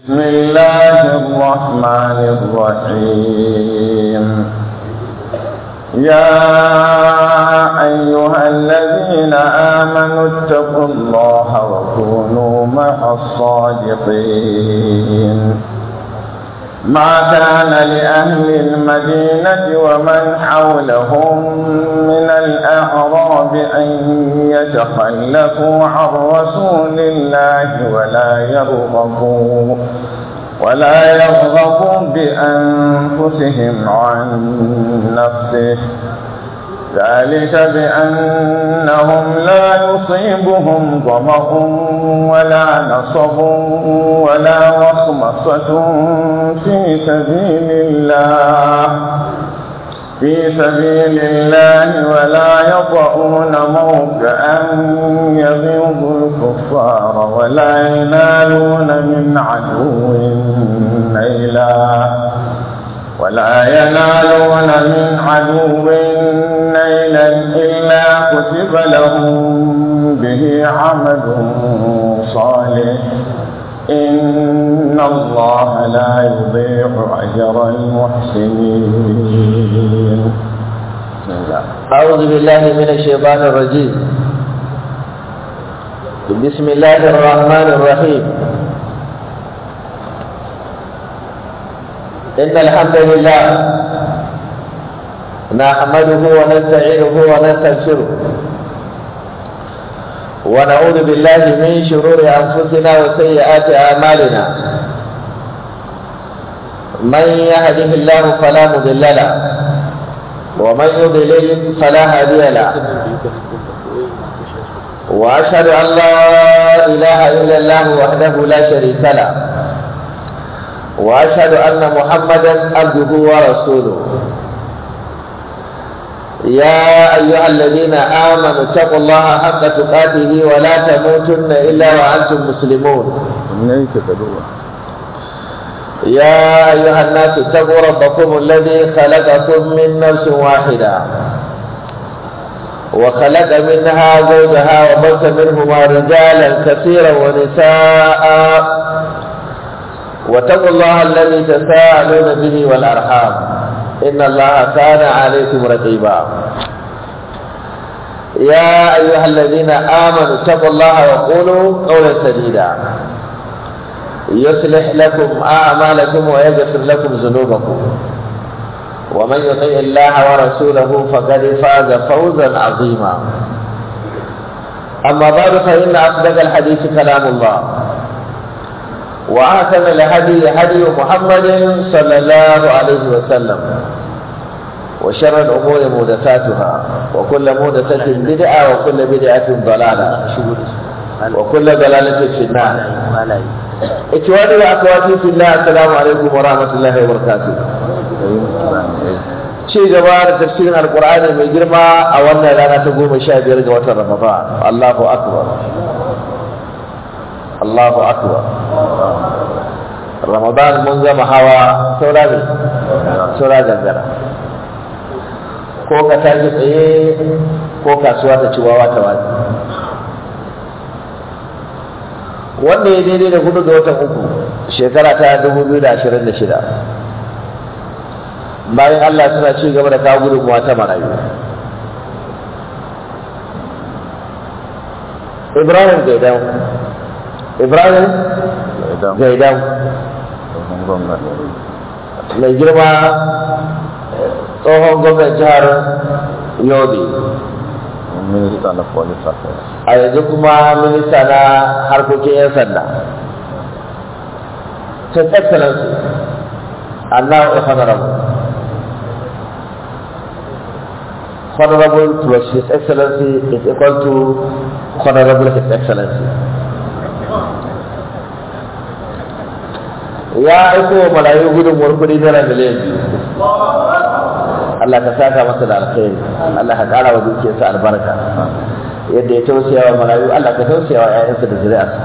بسم الله الرحمن الرحيم يا أيها الذين آمنوا اتقوا الله وكونوا مع الصادقين ما كان لأهل المدينة ومن حولهم من الأعراب أن يتخلفوا عن رسول الله ولا يرغبوا ولا يرغبوا بأنفسهم عن نفسه ذلك بأنهم لا يصيبهم ظمأ ولا نصب ولا وخمصة في سبيل الله في سبيل الله ولا يطعون موكئا يغيظ الكفار ولا ينالون من عدو نيلا ولا ينالون من عدو نيلا إلا كتب لهم به عمل صالح إن الله لا يضيع أجر المحسنين بسم الله أعوذ بالله من الشيطان الرجيم بسم الله الرحمن الرحيم إن الحمد لله نحمده ونستعينه ونستغفره ونعوذ بالله من شرور أنفسنا وسيئات أعمالنا من يهده الله فلا مضل له ومن يضلل فلا هادي له وأشهد أن لا إله إلا الله وحده لا شريك له واشهد ان محمدا عبده ورسوله يا ايها الذين امنوا اتقوا الله حق تقاته ولا تموتن الا وانتم مسلمون يا ايها الناس اتقوا ربكم الذي خلقكم من نفس واحده وخلق منها زوجها وبث منهما رجالا كثيرا ونساء واتقوا الله الذي تساءلون به والارحام ان الله كان عليكم رقيبا يا ايها الذين امنوا اتقوا الله وقولوا قولا سديدا يصلح لكم اعمالكم ويغفر لكم ذنوبكم ومن يطع الله ورسوله فقد فاز فوزا عظيما اما بعد فان اصدق الحديث كلام الله وأحسن الهدي هدي محمد صلى الله عليه وسلم وشر الأمور محدثاتها وكل محدثة بدعة وكل بدعة ضلالة وكل ضلالة في النار إخواني وأخواتي في الله السلام عليكم ورحمة الله وبركاته ci gaba da tafsirin alkur'ani mai girma a wannan rana ta goma sha biyar ga watan ramadan allahu akbar Allahu akbar Ramadan mun gama hawa saura ne saura gangara ko ka tashi tsaye ko kasuwa ta ci wawa ta wani wanda ya daidai da hudu ga watan uku shekara ta dubu biyu da ashirin da shida bayan Allah suna ci gaba da kawo gudunmuwa ta marayu Ibrahim Gaidan ibrahim gaidan mai girma tsohon gwamnan jihar yobe minista na police affairs a yanzu kuma minista na harkokin 'yan sanda his excellency and now a honorable honorable plus his excellency is equal to honorable his excellency ya aiko wa marayu gudunmuwar kuɗi naira miliyan biyu Allah ka saka masa da alkhairi Allah ka ƙara wa dukiyarsa albarka yadda ya tausaya wa marayu Allah ka tausaya wa ƴaƴansa da zuri'arsa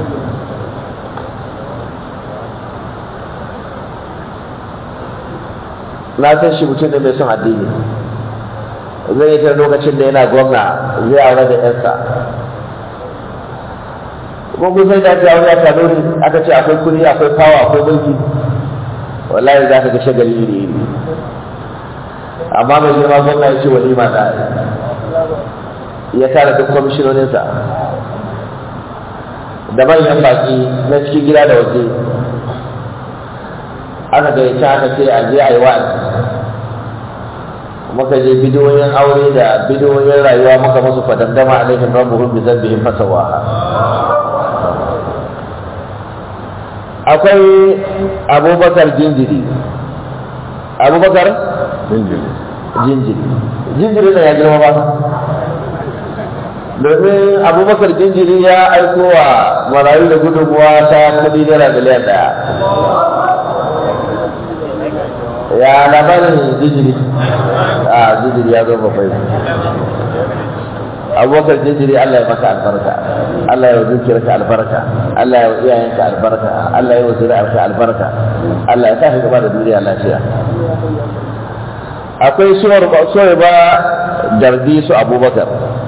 na san shi mutum ne mai son addini zai yi ta lokacin da yana gwamna zai aure da yarsa ko kun sai da ake aure a kanuri aka ce akwai kuri akwai fawa akwai mulki wallahi za ka ga shagali iri iri amma mai girma gwamna ya ce walima da ya tara duk kwamishinoninsa da manyan baki na cikin gida da waje aka gayyaci aka ce a je a yi wa'azi muka je bidiyoyin aure da bidiyoyin rayuwa muka musu fadandama alaihim rabbuhum bi dhanbihim fasawaha akwai abubakar jinjiri abubakar Jinjiri. jinjiri jinjiri na ya girma ba domin abubakar jinjiri ya aiko wa marayu da gudunmuwa ta kudi naira miliyan daya ya labarin jinjiri a jinjiri ya zo bakwai abubakar jinjiri Allah ya maka albarka Allah ya dukiyarka albarka Allah ya iyayenka albarka Allah ya zuri'arka albarka Allah ya tafi gaba da duniya lafiya akwai suwar suwar ba dardi su abubakar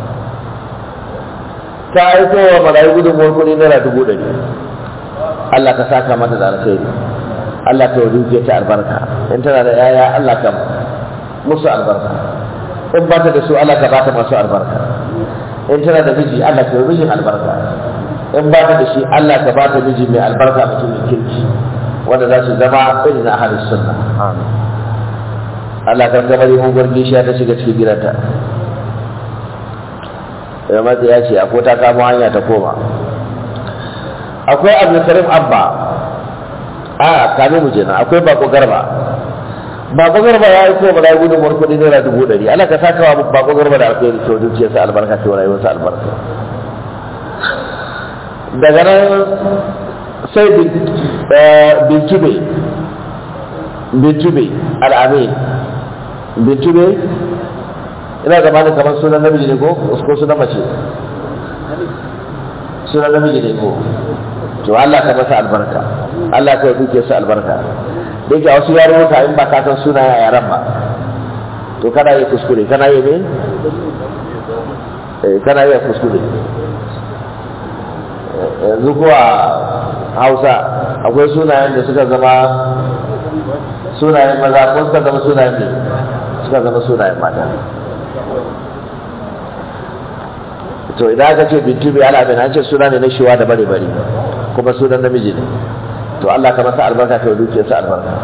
ta aiko wa marayu gudunmuwar kuɗi naira dubu ɗari Allah ka saka mata da alkhairi Allah ka yi ta albarka in tana da yaya Allah ka musu albarka in ba ta da su Allah ka ba ta masu albarka in tana da miji Allah ka yi mijin albarka in ba ta da shi Allah ka ba ta miji mai albarka mutumin kirki wanda za su zama irin ahalin sunna Amin. Allah kan gaba yi mugun gishiya ta shiga cikin gidanta ya matsa ya ce akwai ta kamo hanya ta koma akwai abdulkarim abba a kame mu kenan akwai bako garba bako garba ya yi koma rayu gudun kuɗi naira dubu ɗari Allah ka saka wa bako garba da alkhairi to dukiyarsa albarka to rayuwarsa albarka daga nan sai bintube bintube al'amin bintube ina zamanin kamar sunan namiji ne ko ko sunan mace sunan namiji ne ko to Allah ka masa albarka Allah ka duke su albarka da yake a wasu yarurruka in ba ka san suna a yaran ba to kana yi kuskure kana yi ne eh kana yi kuskure yanzu kuwa hausa akwai sunayen da suka zama sunayen maza ko suka zama sunayen ne suka zama sunayen mata to idan aka ce bintu bai ala bin an ce suna ne na shiwa da bare bare kuma sunan namiji ne to Allah ka masa albarka ka duke sa albarka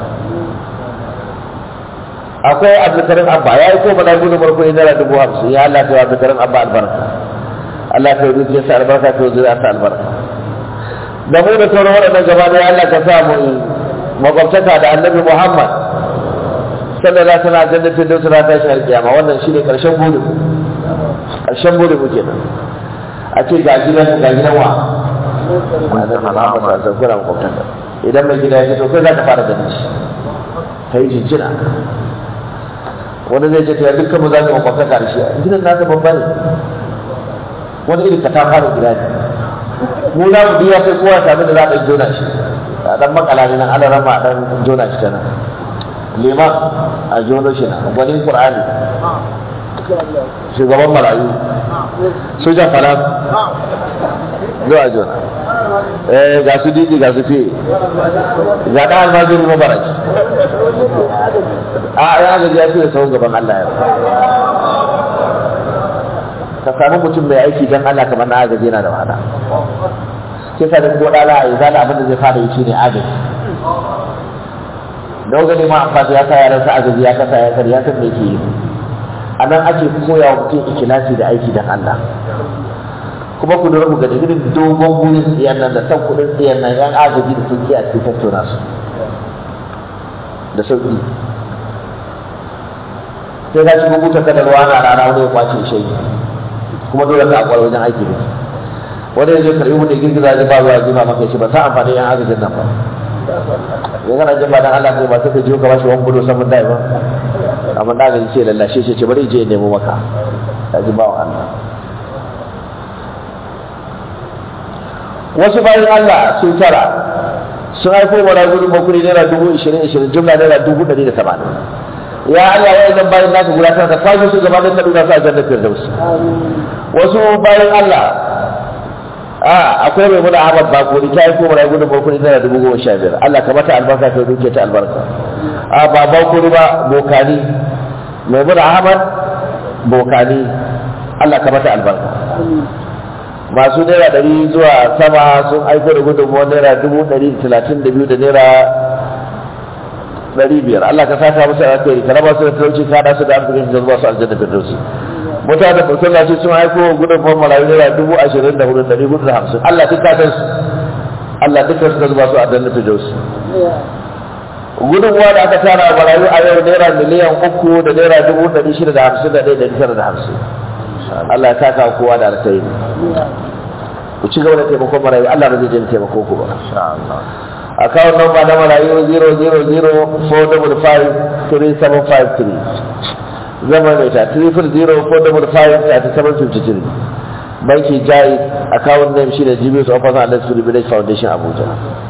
akwai abdulkarim abba ya yi ko mana gudu marko ne naira dubu hamsin ya Allah ka yi abdulkarim abba albarka Allah ka yi duke sa albarka ka yi zuriya sa albarka da mu da sauran waɗannan gaba da Allah ka sa mu makwabtaka da annabi Muhammad sallallahu alaihi wasallam jannatin da sura ta shi kiyama wannan shine karshen burin karshen burin mu kenan a ce ga gidan ga gidan wa annabi Muhammad sallallahu alaihi wasallam makwabtaka idan mai gida ya fito kai za ka fara ganin shi kai jinjina wani zai ce ta dukkan mu za mu makwabtaka da shi gidan nasa babba ne wani irin ka ta fara gida ne mu za mu biya sai kowa sami da za a ɗan jona shi a ɗan makala ne nan ana rama a ɗan jona shi ta nan liman a jono shi nan gwanin ƙur'ani shugaban marayu sojan falas zuwa jona eh ga su didi ga su fiye ga ɗan almajiri mabaraki a ya gaji ya fiye sauran gaban Allah ya ka sami mutum mai aiki don Allah kamar na agaji yana da wahala sai sa da ko dala a izala abin da zai fara yi shine agaji dogani ma amfani ya sa yaran sa agaji ya kasa ya kar ya san me yake yi a nan ake koya wa mutum ikilasi da aiki don Allah kuma ku lura mu ga irin dogon burin tsiyan nan da san kuɗin tsiyan nan yan agaji da sun a cikin tattauna su da sauƙi sai ka shigo buta kada ruwa na rana wani ya kwace shi kuma dole ka akwai wajen aiki ne wani ya je karbi mu ne girgiza ji ba ruwa ji ba maka shi ba sa amfani yan agajin nan ba ya kana jin ba dan Allah kai ba sai ka je ka bashi wani gudu saman dai ba amma da gaji ce lallashe shi ce bari je nemo maka ka ji ba wa Allah wasu bayan Allah sun tara sun haifo mana gudun bakuri naira dubu ishirin ishirin jumla naira dubu ɗari da tamanin ya Allah wa idan bayan naka guda tara ka kwashe su gaba da kaduna su a jannar firdaus wasu bayan Allah a akwai mai muna Ahmad Bakuri ta yi kuma gudun Bakuri tana dubu goma sha biyar Allah ka mata albarka ka duke ta albarka a ba Bakuri ba Bokani mai muna Ahmad Bokani Allah ka mata albarka masu naira ɗari zuwa sama sun aiko da gudunmuwar naira dubu ɗari da talatin da biyu da naira ɗari biyar Allah ka saka musu alheri ka raba su da talauci ka haɗa su da arzikin da zuwa su aljanna firdausi mutane masallaci sun aiko gudunmuwar marayu naira dubu ashirin da hudu ɗari hudu da hamsin Allah duk ka san su Allah duk su da zuwa su aljanna firdausi gudunmuwa da aka tara a marayu a yau naira miliyan uku da naira dubu ɗari shida da hamsin da ɗaya ɗari tara da hamsin Allah ya taka kowa da alkhairi ku ci gaba da taimakon marayu Allah ba zai daina taimako ku ba insha Allah account number na marayu 0004553 zama mai ta 3004553 banki jai account name shi da GBS Office and Let's Village Foundation Abuja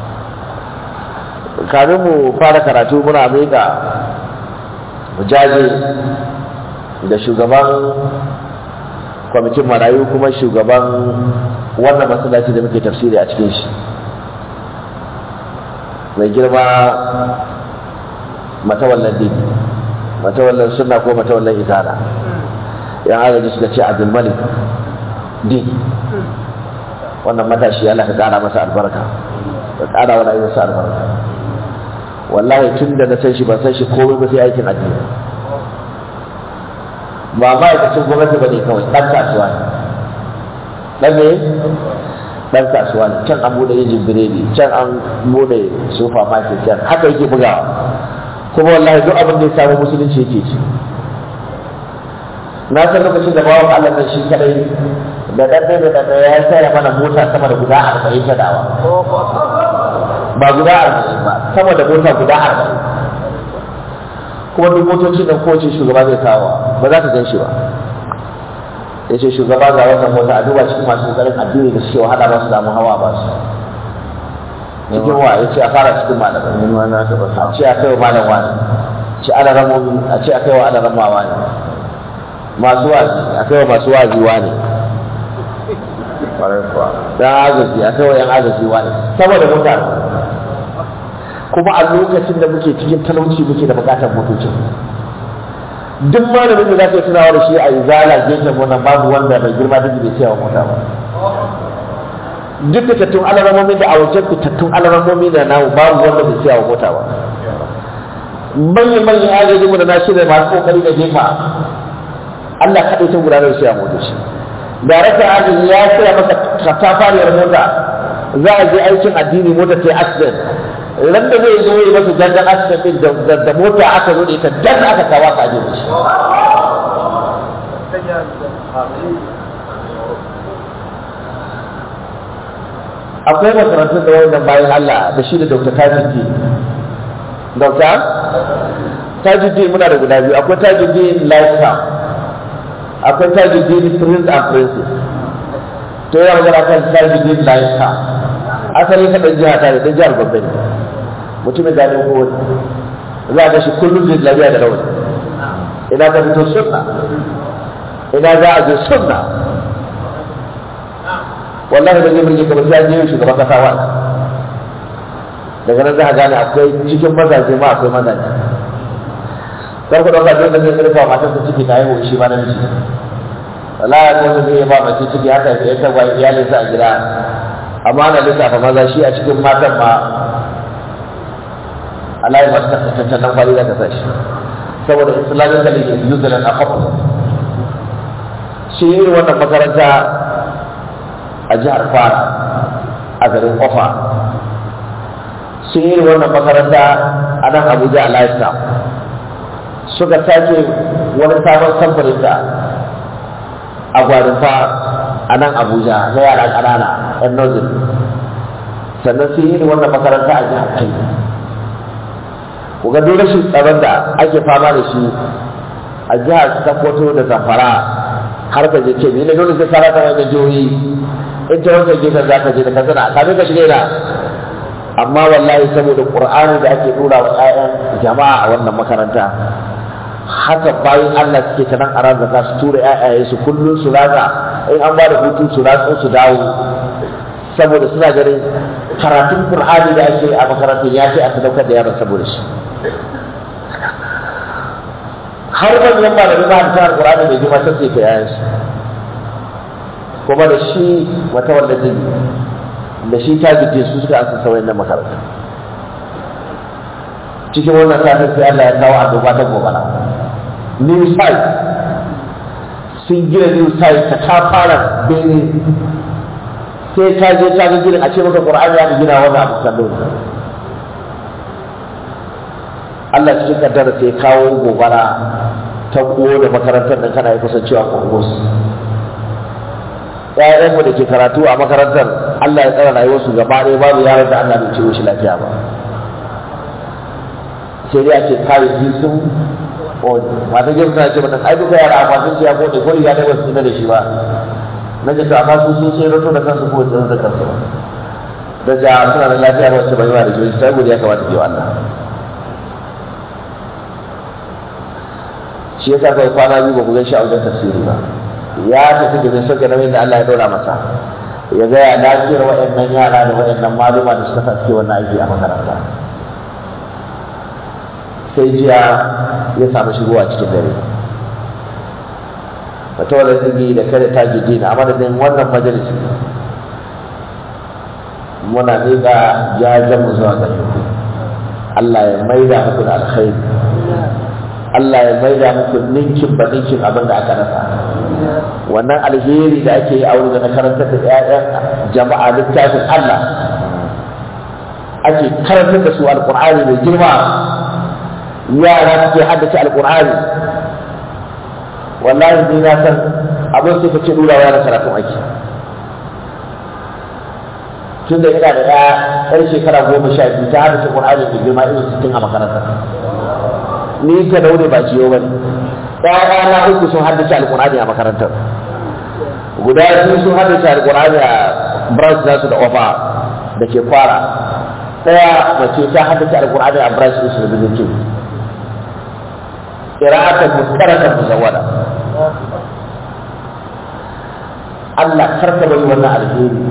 kamin mu fara karatu muna miƙa jaje da shugaban kwamitin marayu kuma shugaban wannan masallaci da muke tafsiri a cikin shi mai girma matawallan dini matawallan sunna ko matawallan izana yan agaji suka ce abdulmalik din wannan matashi Allah ka kara masa albarka ka kara wa rayuwarsa albarka wallahi tun da na san shi ban san shi komai ba sai aikin addini ba ma'aikacin gwamnati ba ne kawai ɗan kasuwa ne ɗan ne ɗan kasuwa ne can an bude injin biredi can an bude supermarket can haka yake bugawa kuma wallahi duk abin da ya samu musulunci yake ci na san lokacin da bawan Allah nan shi kadai da ɗan da ɗan ya saya mana mota sama da guda arba'in ta dawa ba guda arba'in ba sama da mota guda arba'in kuma duk motocin da kowace shugaba zai kawo ba za ka gan shi ba ya ce shugaba ga wannan mota a duba cikin masu kokarin addini da suke wahala ba su damu hawa ba su cikin wa ya ce a fara cikin malamai ni ma na taɓa a samu ce a kai wa malam wani ce ana ramomi a ce a kai wa ana ramawa ne masu wazi a kai wa masu wazi wani ƙwarai kuwa dan agaji a kai wa yan agaji wani saboda mutane kuma a lokacin da muke cikin talauci muke da bukatar motocin duk malamin da za ka yi tunawa da shi a izala gefen wannan babu wanda mai girma duk bai siya wa mota ba duk fitattun alaramomi da a wajen fitattun alaramomi da namu babu wanda bai siya wa mota ba manyan manyan agaji mu da na shirya masu kokari da jefa Allah kaɗai ta gudanar da siya motoci daraktan agaji ya siya masa katafariyar mota za a je aikin addini mota ta yi accident ran da zai zo yi masa jangan accident din da- da mota aka zo da ita dan aka kawo aka aje da shi akwai makarantun da wannan bayan Allah da shi da Dr. Tajuddin Dr. Tajuddin muna da guda biyu akwai Tajuddin Lifestyle akwai Tajuddin Prince and Princess to yana magana kan Tajuddin Lifestyle asali ta ɗan jiha ta ne ɗan jihar Gombe ne mutumin da ne ko wani za a ga shi kullum zai lafiya da rawani ina ka fito sunna ina za a je sunna wallahi da zai burge kamar sai an je shugaban kasa wa daga nan za a gane akwai cikin mazaje ma akwai mazaje kar ku dauka dole zai rufa matarsa ciki ta haihu shi ma namiji wallahi ko wanda zai ba mace ciki haka ya ta gwa iyalinsa a gida amma ana lissafa maza shi a cikin matan ma Allah ya masa tattalin kwali da ka sa shi saboda islamic college is usual and affordable shi irin wannan makaranta a jihar Kwara a garin Ofa sun yi wannan makaranta a nan Abuja a Lifestyle suka sake wani sabon samfurin da a gwarinfa a nan Abuja na yara ƙanana 'yan nozin sannan sun yi wannan makaranta a jihar Kano ku ga duk rashin tsaron da ake fama da shi a jihar Sokoto da Zamfara har ka je Kebbi ne dole sai ka rasa wannan jihohi in ta wancan gefen za ka je da kasana kafin ka shiga ina amma wallahi saboda qur'ani da ake dora wa ƴaƴan jama'a a wannan makaranta haka bayan Allah suke ta nan a ran su tura ƴaƴaye su kullun su ratsa in an ba da hutu su ratsa su dawo saboda suna ganin karatun Qur'ani da ake a makarantun ya ce a sadaukar da yaron saboda shi har manyan malamai ma ta Qur'ani mai girma sai ta yayan shi kuma da shi wata wanda zai da shi ta gije su suka asa sauyin na makaranta cikin wannan satin sai Allah ya kawo annoba ta gobara new site sun gina new site ta ta fara bene sai ka je ka ga gina a ce maka Qur'ani ya gina wannan abu kallo Allah cikin kaddara sai kawo gobara ta da makarantar nan kana yi kusancewa kurmus ƴaƴanmu da ke karatu a makarantar Allah ya tsara rayuwarsu gaba ɗaya babu yaron da Allah bai ciro shi lafiya ba sai dai a ce kayayyaki sun ƙone mata girma tana ce mana ai duka yara akwatin su ya ƙone ko riga ne ba su da shi ba na ce to amma su sun sai rato da kansu ko da da kansu ba da ja suna da lafiya ba wacce bai ba da jiyoyi sai godiya kamata ke wa Allah shi yasa kai kwana biyu ba ku gan shi a wajen tafsiri ba ya tafi domin sauke nauyin da Allah ya dora masa ya ga ya lafiyar waɗannan yara da waɗannan maluma da suka suke wannan aiki a makaranta sai jiya ya samu shigowa cikin dare wata wadda tsigi da kada ta gidi na madadin wannan majalisi muna miƙa jajen mu zuwa gare ku Allah ya maida muku da alkhairi Allah ya maida muku ninkin ba ninkin abin da aka rasa wannan alheri da ake yi a wurin da na karantar da 'ya'yan jama'a littafin Allah ake karantar da su alƙur'ani mai girma yara suke haddace alƙur'ani wallahi ni na san abin sai ka ce dura wa karatun aiki tun da ina da ɗaya ɗan shekara goma sha biyu ta haddace ƙur'ani mai girma irin sittin a makarantar ni ka daure ba ciyo ba ne ɗaya na uku sun haddace alƙur'ani a makarantar guda biyu sun haddace alƙur'ani a branch nasu da ofa da ke fara ɗaya mace ta haddace alƙur'ani a branch ɗinsu da bizanci ƙira'atan muskaratan muzawwada Allah karka bari wannan alheri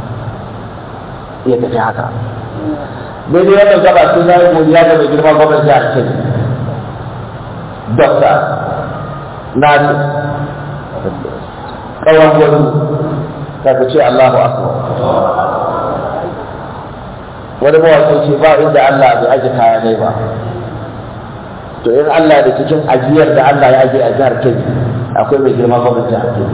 ya tafi haka daidai wannan gaba sun zai godiya ga mai girma gwamnati jihar Kebbi Dokta Nasir Kawan gwani ta ce Allahu Akbar wani mawaƙi ce ba inda Allah bai aje kaya ne ba to in Allah da cikin ajiyar da Allah ya aje a jihar Kebbi akwai mai girma gwamnati jihar Kebbi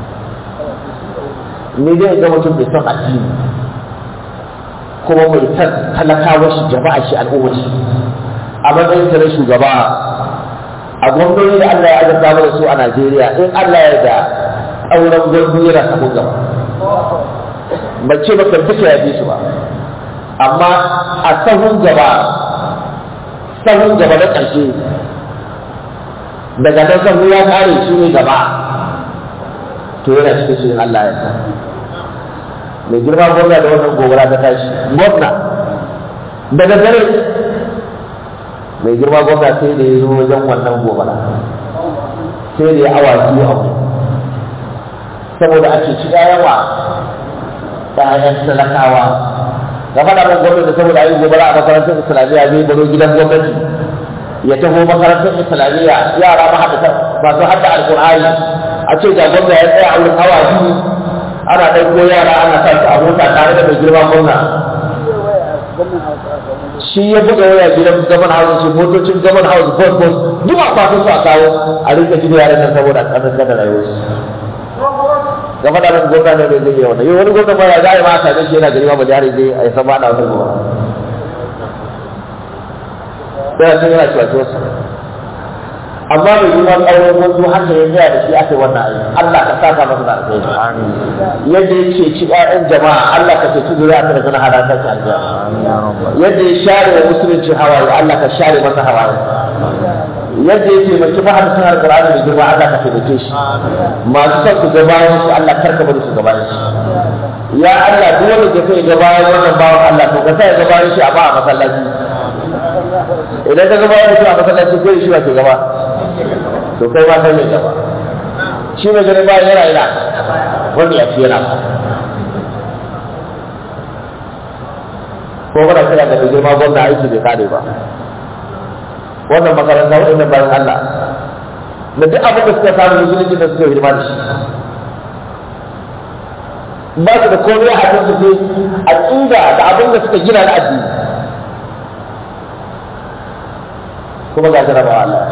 ni dai ga mutum bai son addini kuma mai san talakawa shi jama'a shi al'umma shi a matsayin sa na shugaba a gwamnoni da Allah ya azurta mana su a Najeriya in Allah ya da auren gwamnoni yana samun gaba mace ba kan duka ya su ba amma a sahun gaba sahun gaba na ƙarshe daga nan sahu ya kare shi ne gaba to yana cikin shi Allah ya sa mai girma gwamna da wannan gobara ta tashi gwamna daga dare mai girma gwamna sai da ya zo wajen wannan gobara sai da ya awa biyu a wuri saboda a ceci yawa ɗayan talakawa ga faɗa min gwamnati saboda a yi gobara a makarantar islamiyya zai baro gidan gwamnati ya taho makarantar islamiyya yara mahaddata masu hadda alƙur'ani a ce ga gwamna ya tsaya a wurin awa biyu ana ɗauko yara ana sa su a mota tare da mai girma gwamna shi ya buga waya gidan gaban house shi motocin gaban house bus bus duk a fatan su a kawo a rinka jini yaran nan saboda a ƙasar kada rayuwar su gaba da nan gwamna ne zai yi wannan yau wani gwamna ma ya za a yi ma a same shi yana gari ma ba jihar zai a yi sama ana wani gwamna sai sun yana cewa cewa amma mai yiwuwar auren wanzu haka ya tsaya da shi aka yi wannan aiki Allah ka saka masa da alheri yadda ya ce ci ƴaƴan jama'a Allah ka ceci zuriya ta daga halaka ta aljanna yadda ya share wa musulunci hawaye Allah ka share masa hawaye yadda ya taimaki mahadin alƙur'ani da girma Allah ka taimake shi masu son su gabayan shi Allah karka bari su gabayan shi ya Allah duk wanda ke sai gabayan wannan bawan Allah to ka sa ya gabayan shi a ba a masallaci idan ka gabayan shi a masallaci ko shi ba ke gaba to kai ma kai ne gaba shi mai gani bayan yana yana wanda ya fi yana ko muna kira da mai girma gwamna aiki bai kare ba wannan makaranta waɗannan bayan Allah da duk abin da suka samu musulunci da suka hidima da shi ba su da komai a kan su sai aqida da abin da suka gina na addini kuma ga jarabawa Allah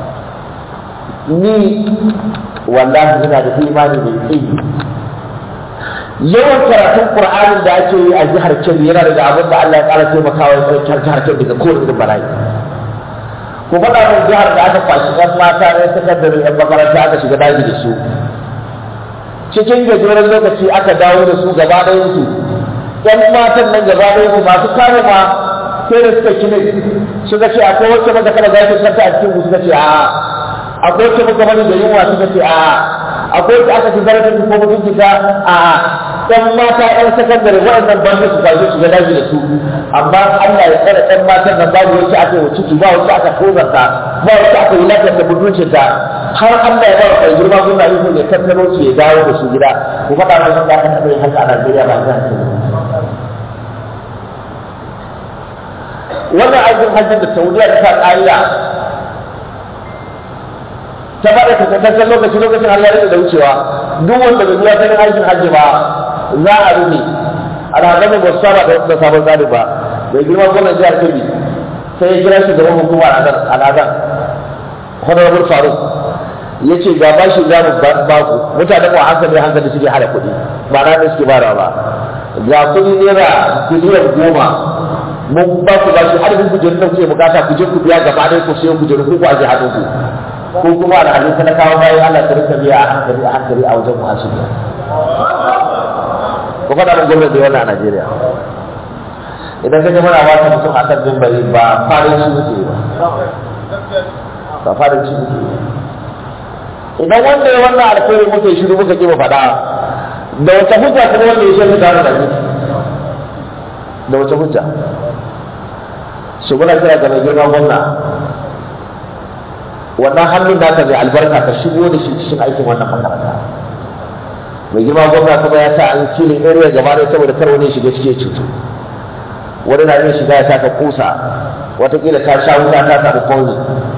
ni wallahi ina da imani mai tsayi yawan karatun Qur'anin da ake yi a jihar Kebbi yana daga abin da Allah ya ƙara taimakawa ya tsarkar jihar Kebbi daga kowane irin bala'i ku faɗa min jihar da aka kwashi ɗan mata ne sakandare ɗan makaranta aka shiga daji da su cikin gajeren lokaci aka dawo da su gaba ɗayan su ɗan matan nan gaba ɗayan su masu kare ma sai da suka kine suka ce akwai wacce maka kada za ta kanta a cikin suka ce a'a akwai wacce muka bari da yunwa suka ce a akwai wacce aka ci zarafin ko mutunci ta a ɗan mata ɗan sakandare waɗannan banda su kwaje su ga daji da su amma Allah ya tsare ɗan matan nan babu wacce aka yi ciki ba wacce aka kozarta ba wacce aka yi lafiyar da mutuncin ta har Allah ya ba wa kai girma gona yi ne tattaro su ya dawo da su gida ku faɗa mai wanda aka taɓa yin haka a Najeriya ba zan ce wannan aikin hajjin da Saudiya ta sa ƙa'ida ta bada takaitaccen lokaci lokacin har ya rage da wucewa duk wanda bai biya sanin aikin hajji ba za a rufe alhazami ba su saba da sabon tsari ba bai girma gwamnan jihar kebbi sai ya kira shi gaban hukumar al'adar honorable faruk ya ce ga bashi za mu ba ku mutane mu hankali hankali suke hada kuɗi ba na ne suke barawa ba ga kuɗi naira biliyan goma mun ba ku bashi adadin kujerun da kuke bukata ku je ku biya gaba ɗaya ku sayo kujerun ku a jihar ku ko kuma da hadin talakawa bayan Allah ta rika biya a hankali a hankali a wajen muhasibi ko faɗa mun gwamnati wannan a Najeriya idan ka ji mana wata mutum a kan mimbari ba farin shi muke ba ba farin shi muke idan wanda ya wannan alkhairi muke shiru muka ki mu faɗa da wata hujja kuma wanda ya shirya da da da wata hujja su muna kira ga mai girma gwamna wannan hannun naka mai albarka ka shigo da shi cikin aikin wannan makaranta mai girma gwamna kuma ya sa an filin area gaba da saboda kar wani shiga cike cutu wani na iya shiga ya saka kusa watakila ta sha wuta ta samu kauni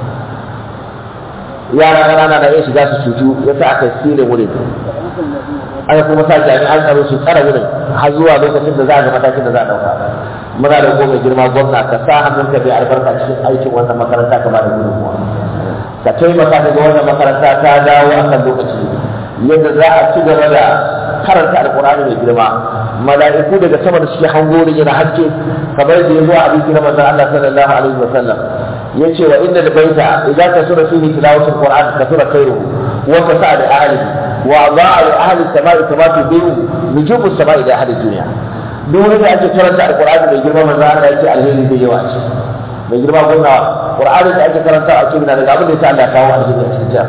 yara ƙanana na iya shiga su cutu ya sa aka filin wurin aka kuma sa jami'an tsaro su tsara wurin har zuwa lokacin da za a ga matakin da za a ɗauka muna da goma girma gwamna ka sa hannunka mai albarka cikin aikin wannan makaranta ka ba da gudunmuwa ka taimaka daga wannan makaranta ta dawo a kan lokaci yadda za a ci gaba da karanta alkur'ani mai girma mala'iku daga sama da suke hango da yana haske kamar da ya zo a hadisi na manzon Allah sallallahu alaihi wa sallam yace wa inna baita idza kasura fihi tilawatul qur'an kasura khairuhu wa fasa'a li ahlihi wa dha'a li ahli samai kama tudiu nujumu samai da ahli dunya duk wani da ake karanta alkur'ani mai girma manzon Allah yace alheri da yawa ce mai girma gwamna qur'ani da ake karanta a cikin daga abin da ya Allah kawo a cikin cikin jam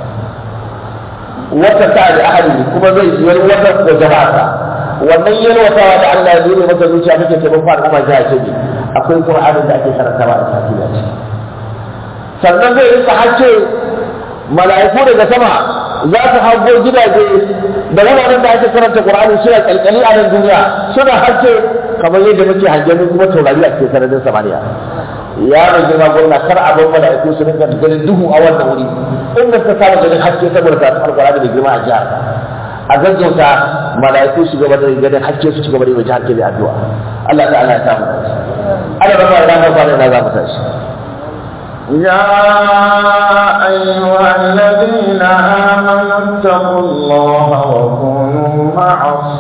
wata ta da ahli kuma zai yi wata da jama'a wannan yalwatawa da Allah ya yi maka zuciya kake taimakon al'umma jiha ce ne akwai qur'ani da ake karantawa a cikin jam sannan zai yi hace mala'iku daga sama za su hango gidaje da wuraren da ake karanta qur'ani suna kalkali a nan duniya suna hace kamar yadda muke hangen kuma taurari a cikin sararin samaniya ya mai girma gwamna kar a bar mala'iku su rinka ganin duhu a wannan wuri inda suka samu ganin haske saboda ta alƙur'ani da girma a jihar a gaggauta mala'iku su gaba da ganin haske su ci gaba da yi wa jihar ke addu'a Allah ta Allah ya samu Allah rama ya damar kwanan na za mu tashi يا أيها الذين آمنوا اتقوا الله وكونوا مع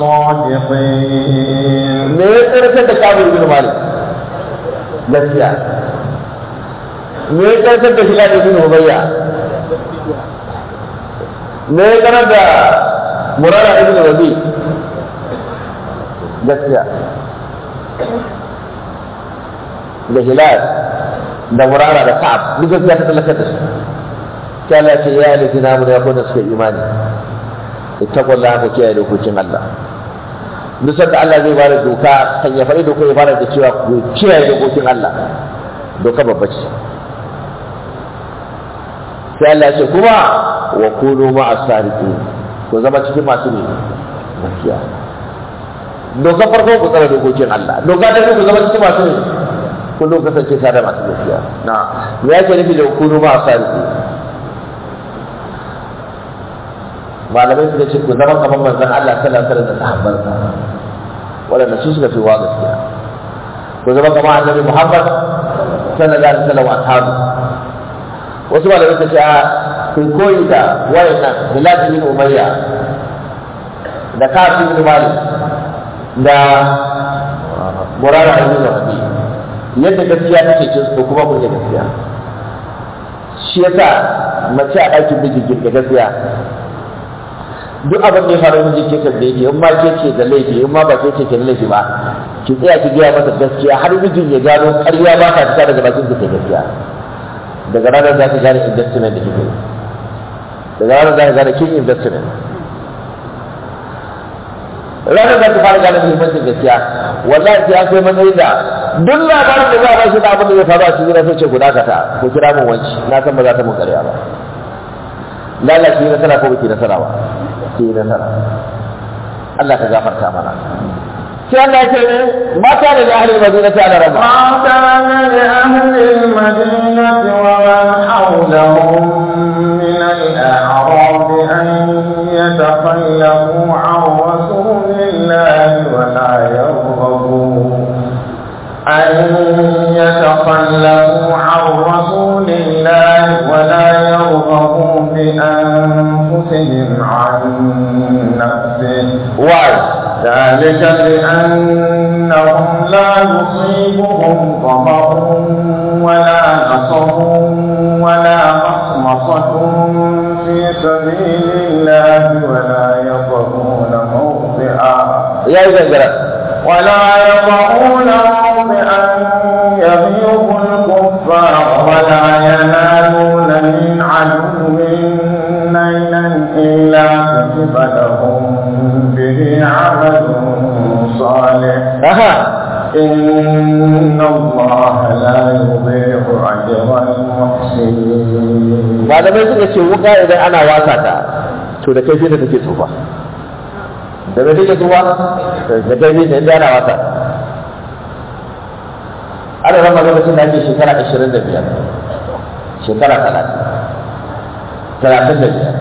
الصادقين me ya tsarkar da kabir bin malik gaskiya me ya tsarkar da hilal bin ubayya me ya tsarkar da murara ibn rabi gaskiya da hilal da murara da ka'ab duk gaskiya ta tsallakar da su sai Allah ce ya yi na mu da yakon da suka imani ittaqullaha ku kiyaye dokokin Allah duk sanda Allah zai bada doka kan ya faɗi doka ya fara da cewa ku kiyaye dokokin Allah doka babba ce sai Allah ya ce kuma wa kunu ma'as sadiqin ku zama cikin masu ne gaskiya doka farko ku tsara dokokin Allah doka ta biyu ku zama cikin masu ne kullum kasance tare da masu gaskiya na ya ke nufi da kunu ma salihu malamai suka ce ku zama kamar manzon Allah sallallahu alaihi wasallam da sahabbansa waɗanda su suka fi wa gaskiya ku zama kamar annabi Muhammad sallallahu alaihi wasallam wa ashabu wasu malamai suka ce a kun koyi da wayannan Bilal bin Umayya da Ka'ab bin Malik da Murara bin Rabi yadda gaskiya take cin su kuma kun gaskiya shi yasa mace a ɗakin miji girga gaskiya duk abin da ya faru miji ke kan da yake in ma ke ce da laifi in ma ba ke ce ke da laifi ba ki tsaya ki gaya masa gaskiya har mijin ya gano ƙarya ba ta fita daga bakin ki gaskiya daga ranar za ka gane investment da kike daga ranar za ka gane kin investment ranar za ka fara gane muhimmancin gaskiya wallahi sai an kai matsayin da duk labarin da za a bashi da abin da ya faru a cikin sai ce guda kata ko kira mun wanci na san ba za ta mun ƙarya ba lalace nasara ko baki nasara ba sai nasara Allah ka gafarta mana sai Allah ya ce ne mata da ahli madina ta da rama ما كان لأهل المدينة ومن حولهم من الأعراب أن يتخلفوا عن رسول الله ولا يرغبوا أن يتخلفوا عن رسول الله ولا يرغبوا بأنفسهم عن نفسه why ذلك بأنهم لا يصيبهم ظمأ ولا نصب ولا مخمصة في سبيل الله ولا يطعون موضعا ya yi gangara ولا يطعون موضعا يغيظ الكفار ولا ينالون من عدو نيلا إلا كتب لهم به عمل صالح aha إن الله لا يضيع أجر المحسنين malamai suka ce wuka idan ana wasa ta to da kai da take tsufa da me take tsufa da kai da inda ana wasa ana rama lokacin da ake shekara 25 shekara 30 talatin da biyar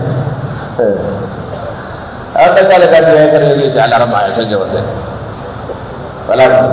a wata kala da ya kare ne da alarma ya canja wata wala ba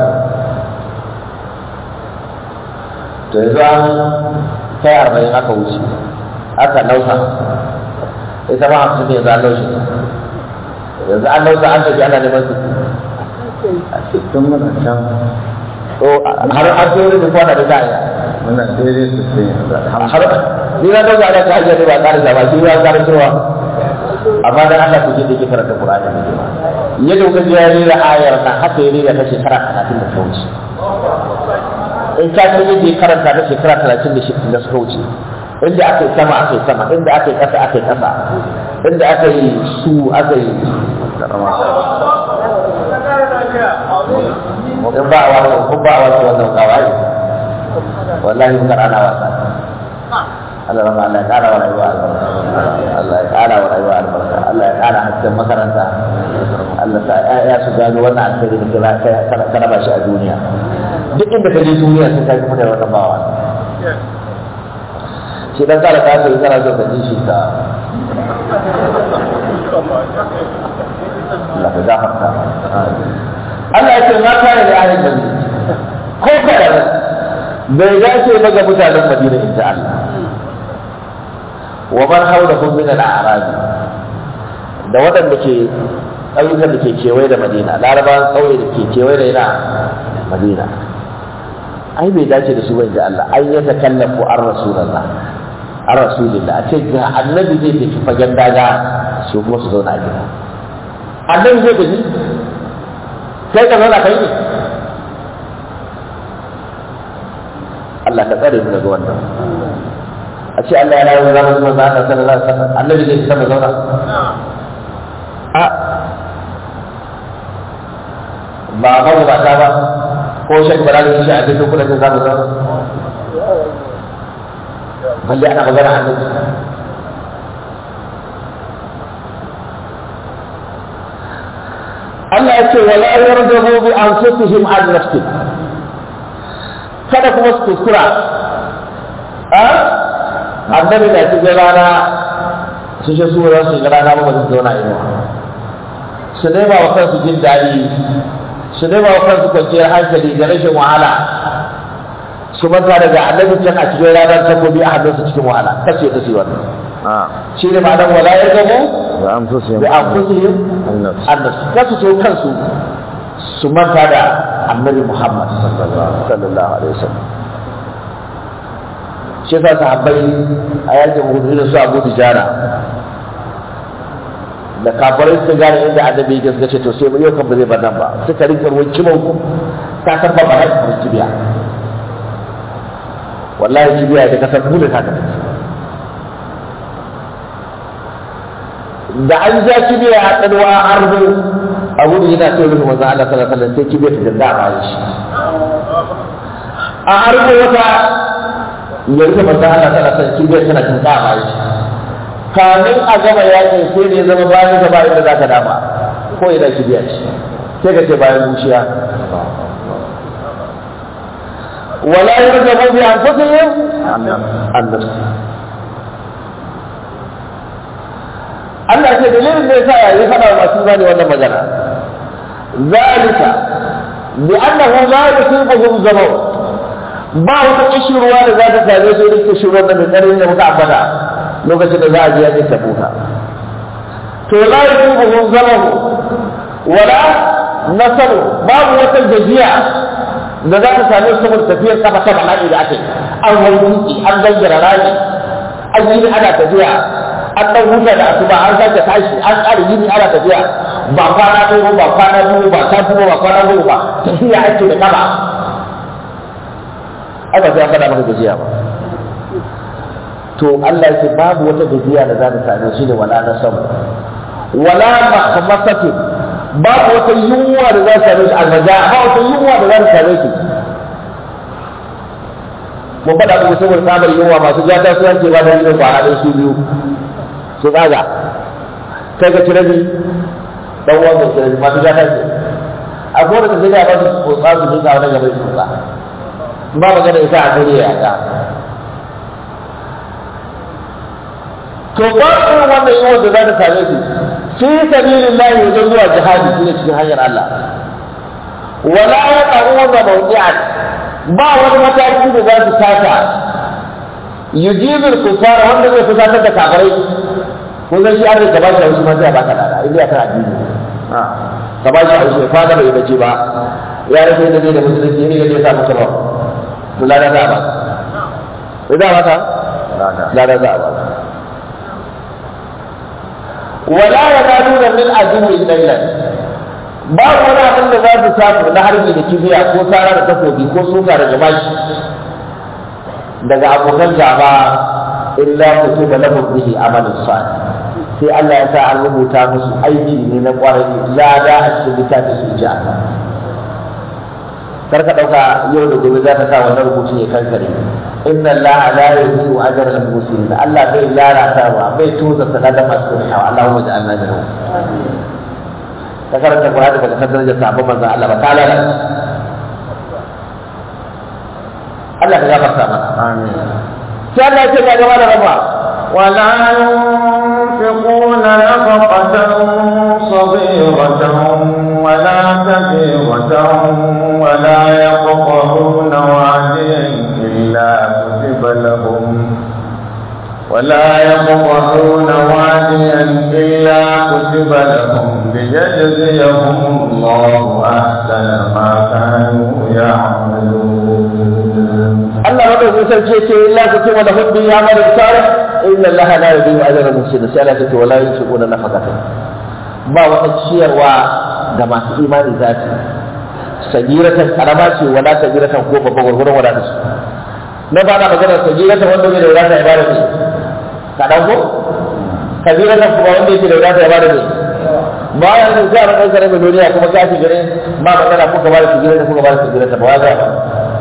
to yanzu an kai arba'in aka wuce aka nausa ita ma hamsin ne yanzu an naushe yanzu an nausa an tafi ana neman su tun muna can to har an sai wani kwana da za a yi muna daidai su sai yanzu har ni na dauka ana ta hajjar ba ƙara da ba shi ya ƙara cewa amma dan Allah ku je da ke karanta Qur'ani ne ma yadda kuka ji ya rera ayar nan haka ya rera ta shekara 30 da ta wuce in ka ce yadda ya karanta ta shekara 30 da suka wuce inda aka yi sama aka yi sama inda aka yi ƙasa aka yi ƙasa inda aka yi su aka yi in ba a wasa kun ba a wasa wannan kawai wallahi mun ana wasa Allah rama Allah ya ƙara wa rayuwa albarka Allah ya ƙara wa rayuwa albarka Allah ya ƙara hasken makaranta Allah sa ya su gano wannan alheri da kira ka raba shi a duniya duk inda ka je duniya sai ka kuma da wannan bawa shi dan kala ka sai kana so ka ji shi ka Allah ka gafarta Allah ya ce ma kana da ahlul madina ko kada bai dace ba ga mutanen Madina inda Allah wa man hawlahum min al-a'rab da waɗanda ke ƙauyukan da ke kewaye da Madina larabawan ƙauye da ke kewaye da ina Madina ai bai dace da su ba inda Allah ai ya takallafu an rasulullah an rasulillah a ce ga annabi zai tafi fagen daga su kuma su zauna a gida annabi zai tafi kai ka zauna kai ne Allah ka tsare mu daga wannan a ce Allah ya rayu zama zuwa za ka sallallahu alaihi wasallam annabi zai sama zauna a ba ba ba ta ba ko shek bara da shi a cikin kula da zamu zauna balle ana magana annabi Allah ya ce wala yarjabu bi anfusihim an nafsi kada kuma su kuskura a annabi na cikin rana su ce su za su yi rana ba su zauna inuwa su nema wa kansu jin daɗi su nema wa kansu kwanciyar hankali da rashin wahala su manta daga annabi can a cikin ranar takobi a hannunsu cikin wahala kace ta su wannan shi ne ma'anar wala ya gabo wa anfusihim bi anfusihim an-nafs annas kasu so kansu su manta da annabi Muhammad sallallahu alaihi wasallam shi yasa sahabbai a yakin hudu da su Abu Dijana da kafirai suka gane inda annabi yake suka ce to sai yau kan ba zai bar nan ba suka rinka ruwan kimon ku ka san ba ba da kibiya wallahi kibiya da kasar mu da ta tafi da an ja kibiya a tsalwa arzo a gudu yana so rufe manzo Allah sallallahu alaihi wasallam sai kibiya ta danda a bayan shi a arzo wata ya rufe manzo Allah sallallahu alaihi wasallam kibiya tana danda a bayan shi kamin a gama yakin sai ne zama bayan gaba inda zaka dama ko ina kibiya ce sai ka ce bayan bushiya wala yarjabu bi anfusihim an-nafs Allah ce dalilin da yasa ya faɗa wa masu zane wannan magana zalika bi annahu la yusibuhum zaman ba wata kishirwa da za ta same su irin kishirwar da mai tsarin da muka ambata lokacin da za a je yakin tabuka to la yusibuhum zaman wala nasaru babu wata gajiya da za ta same su saboda tafiyar kafa ta bala'i da ake an hau dutse an gangara rami an yi ana tafiya an ɗan huta da asuba an sake tashi an ƙara yini ana tafiya ba kwana ɗaya ba kwana biyu ba ta ba ba kwana biyu ba tafiya ake da kaba ai ba sai an faɗa maka gajiya ba to Allah yake babu wata gajiya da za ta same shi ne wala na samu wala mahmasatin babu wata yunwa da za ta same shi almaja ba wata yunwa da za ta same shi mun faɗa muku saboda tsabar yunwa masu jata su yanke ba da yin kwana ɗaya su biyu su tsaga kai ka ci rabi dan uwan mai ci rabi masu jata ce a kowane da sai ba su tsotsa su duka wani gaba su tsotsa ba magana ita a kare ya ta to ba irin wannan yunwa da za ta same su fi sabilillahi wajen zuwa jihadi shine cikin hanyar Allah wala yaqawuna mawdi'an ba wani mataki da za su taka yujibul kufara wanda zai fusatar da kafirai ko zai shi arziki ka ba shi haushi ma sai a baka dada inda ya kan addini ka ba shi haushi fa da bai bace ba ya rage da zai da musulunci ne da ya sa maka ba to lada za a ba ko da maka lada za a ba wala yanaduna min aduwwi laylan babu wani abin da za su samu na harbi da kibiya ko tsara da takobi ko suka da jama'i daga abokan gaba illa kutiba lahum bihi amalun salih sai Allah ya sa an rubuta musu aiki ne na kwarai lada a cikin littafin su ji Allah kar ka dauka yau da gobe za ka sa wannan rubutu ne kankare inna Allah la yudhi'u ajra al-muslimin Allah bai lalatawa bai toza sadaka masu kuɗi Allahumma ja'alna minhum ka karanta Qur'ani baka san darajar sahabban manzon Allah ba ta lalace Allah ka gafarta mana amin sai Allah ya ce ga gaba da raba ولا ينفقون نفقة صغيرة ولا كبيرة ولا يقطعون واديا إلا كتب لهم ولا يقطعون واديا إلا كتب لهم ليجزيهم الله أحسن ما كانوا يعملون Allah madaukakin sarki ce illa ku ce wala hubbi ya mara salih inna Allah la yudhi'u ajra al-muhsinin sai Allah ce wala yunfiquna nafaqatan ba wata ciyarwa da masu imani za su sagiratan karama ce wala sagiratan ko babban gurgurun wadata su na ba na magana sagiratan wanda bai da wadata ya bada ne kaɗan ko kabiratan kuma wanda yake da wadata ya bada ne ba ya da zai ran ɗaukar mai duniya kuma ka shi gare ba magana kuka ba da sagiratan kuka ba da sagiratan ba ya ba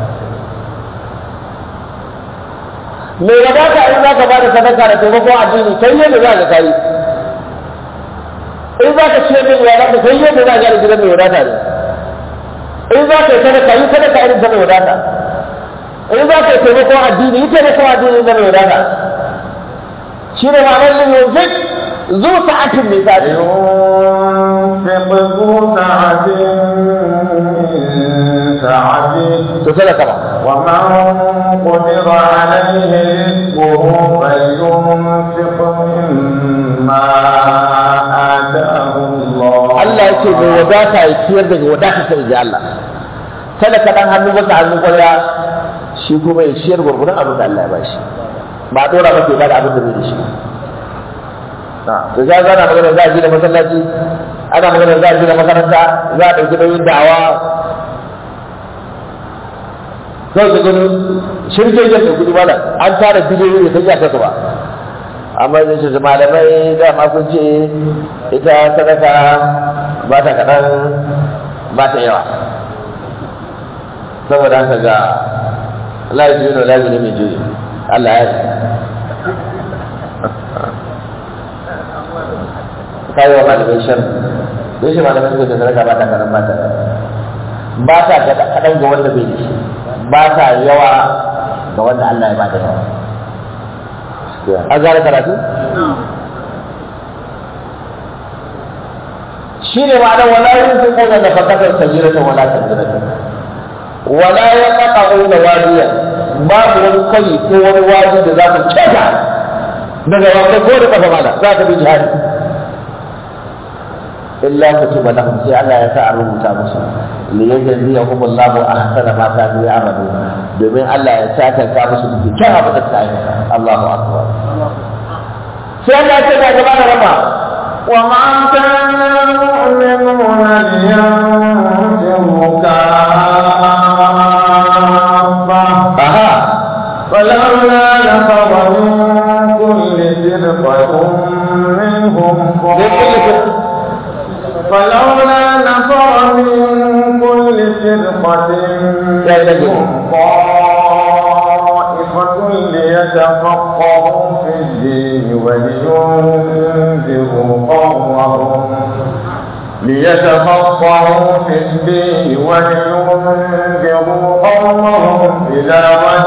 me ya ba ka in za ka ba da sadaka da taimakon addini kai ne da za ka kai in za ka ciyar da wadata sai yadda za a gyara gidan mai wadata ne in za ka yi sadaka yi sadaka irin ta mai wadata in za ka yi taimakon addini yi taimakon addini ta mai wadata shi ne ma'anar yin yanzu zu sa'atin mai sa'atin ينفق ذو سعة من سعته to sadaka ba ومن قدر عليه رزقه فلينفق مما آتاه الله Allah ya ce mai wadata ya ciyar daga wadata sai ji Allah talaka dan hannu baka hannu kwarya shi kuma ya ciyar gurgurun abin da Allah ya bashi ba a dora masa ya bada abin da bai da shi da za a zana magana za a gina masallaci ana magana za a gina makaranta za a ɗauki nauyin da'awa kawai ka gani shirke jan da kuɗi mana an tara biliyoyi da sanya kasa ba amma zai ce malamai dama kun ce ita sadaka ba ta kaɗan ba ta yawa saboda haka ga Allah ya juyo da ne mai juyo Allah ya kayi wa malamai shan don shi malamai suka ce sadaka ba ta kaɗan ba ta ba ta kaɗan ga wanda bai da shi ba ta yawa ga wanda Allah ya ba da yawa an gane karatu shi ne ma'anar wala yin fi ƙona da fakatar sajirata wala sajirata wala ya ƙaƙa ƙona wadiya babu wani kwari ko wani wadi da za ku ceta daga wanda ko da ƙafa mana za ka bi jihadi illa kutiba lahum sai Allah ya sa a rubuta musu li yajziyahum Allahu ahsana ma kanu ya'malu domin Allah ya saka ka musu da kyan abin da suka aikata Allahu akbar sai Allah ya ce ga gaba da rama وما كان المؤمنون لينفروا كافة aha فلولا نفر من كل فرقة منهم طائفة فلولا نفر من كل فرقة منهم طائفة ليتفقهوا في الدين ولينذروا قومهم ليتفقهوا في الدين ولينذروا قومهم إذا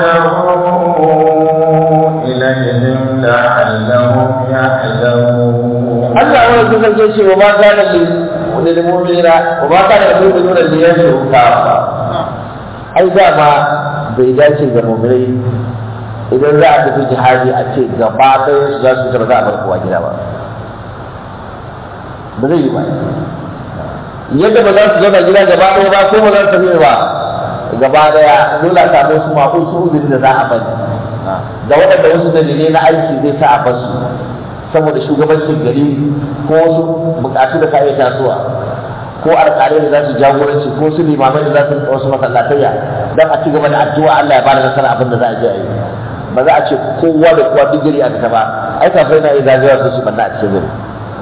رجعوا إليهم لعلهم يحذرون Allah wani sun sarki ce wa ma kana li lil mu'minina wa ma kana lil mu'minina li yashru kafa ai dama bai dace ga mu'minai idan za a tafi jihadi a ce gaba ɗaya su za su tafi za a bar kowa gida ba ba zai yi ba yadda ba za su zauna gida gaba ɗaya ba ko ba za su tafi ba gaba ɗaya dole a samu su maƙo su uzuri da za a bari da waɗanda wasu dalilai na aiki zai sa a bar su saboda shugabancin gari ko wasu bukatu da ka iya tasowa ko alƙalai da za su jagoranci ko su limamai da za su wasu masallatayya don a ci gaba da addu'a Allah ya bada nasara abin da za a je a yi ba za a ce kowa da kowa duk gari a fita ba ai kafin na iya zagaya su su banna a cikin gari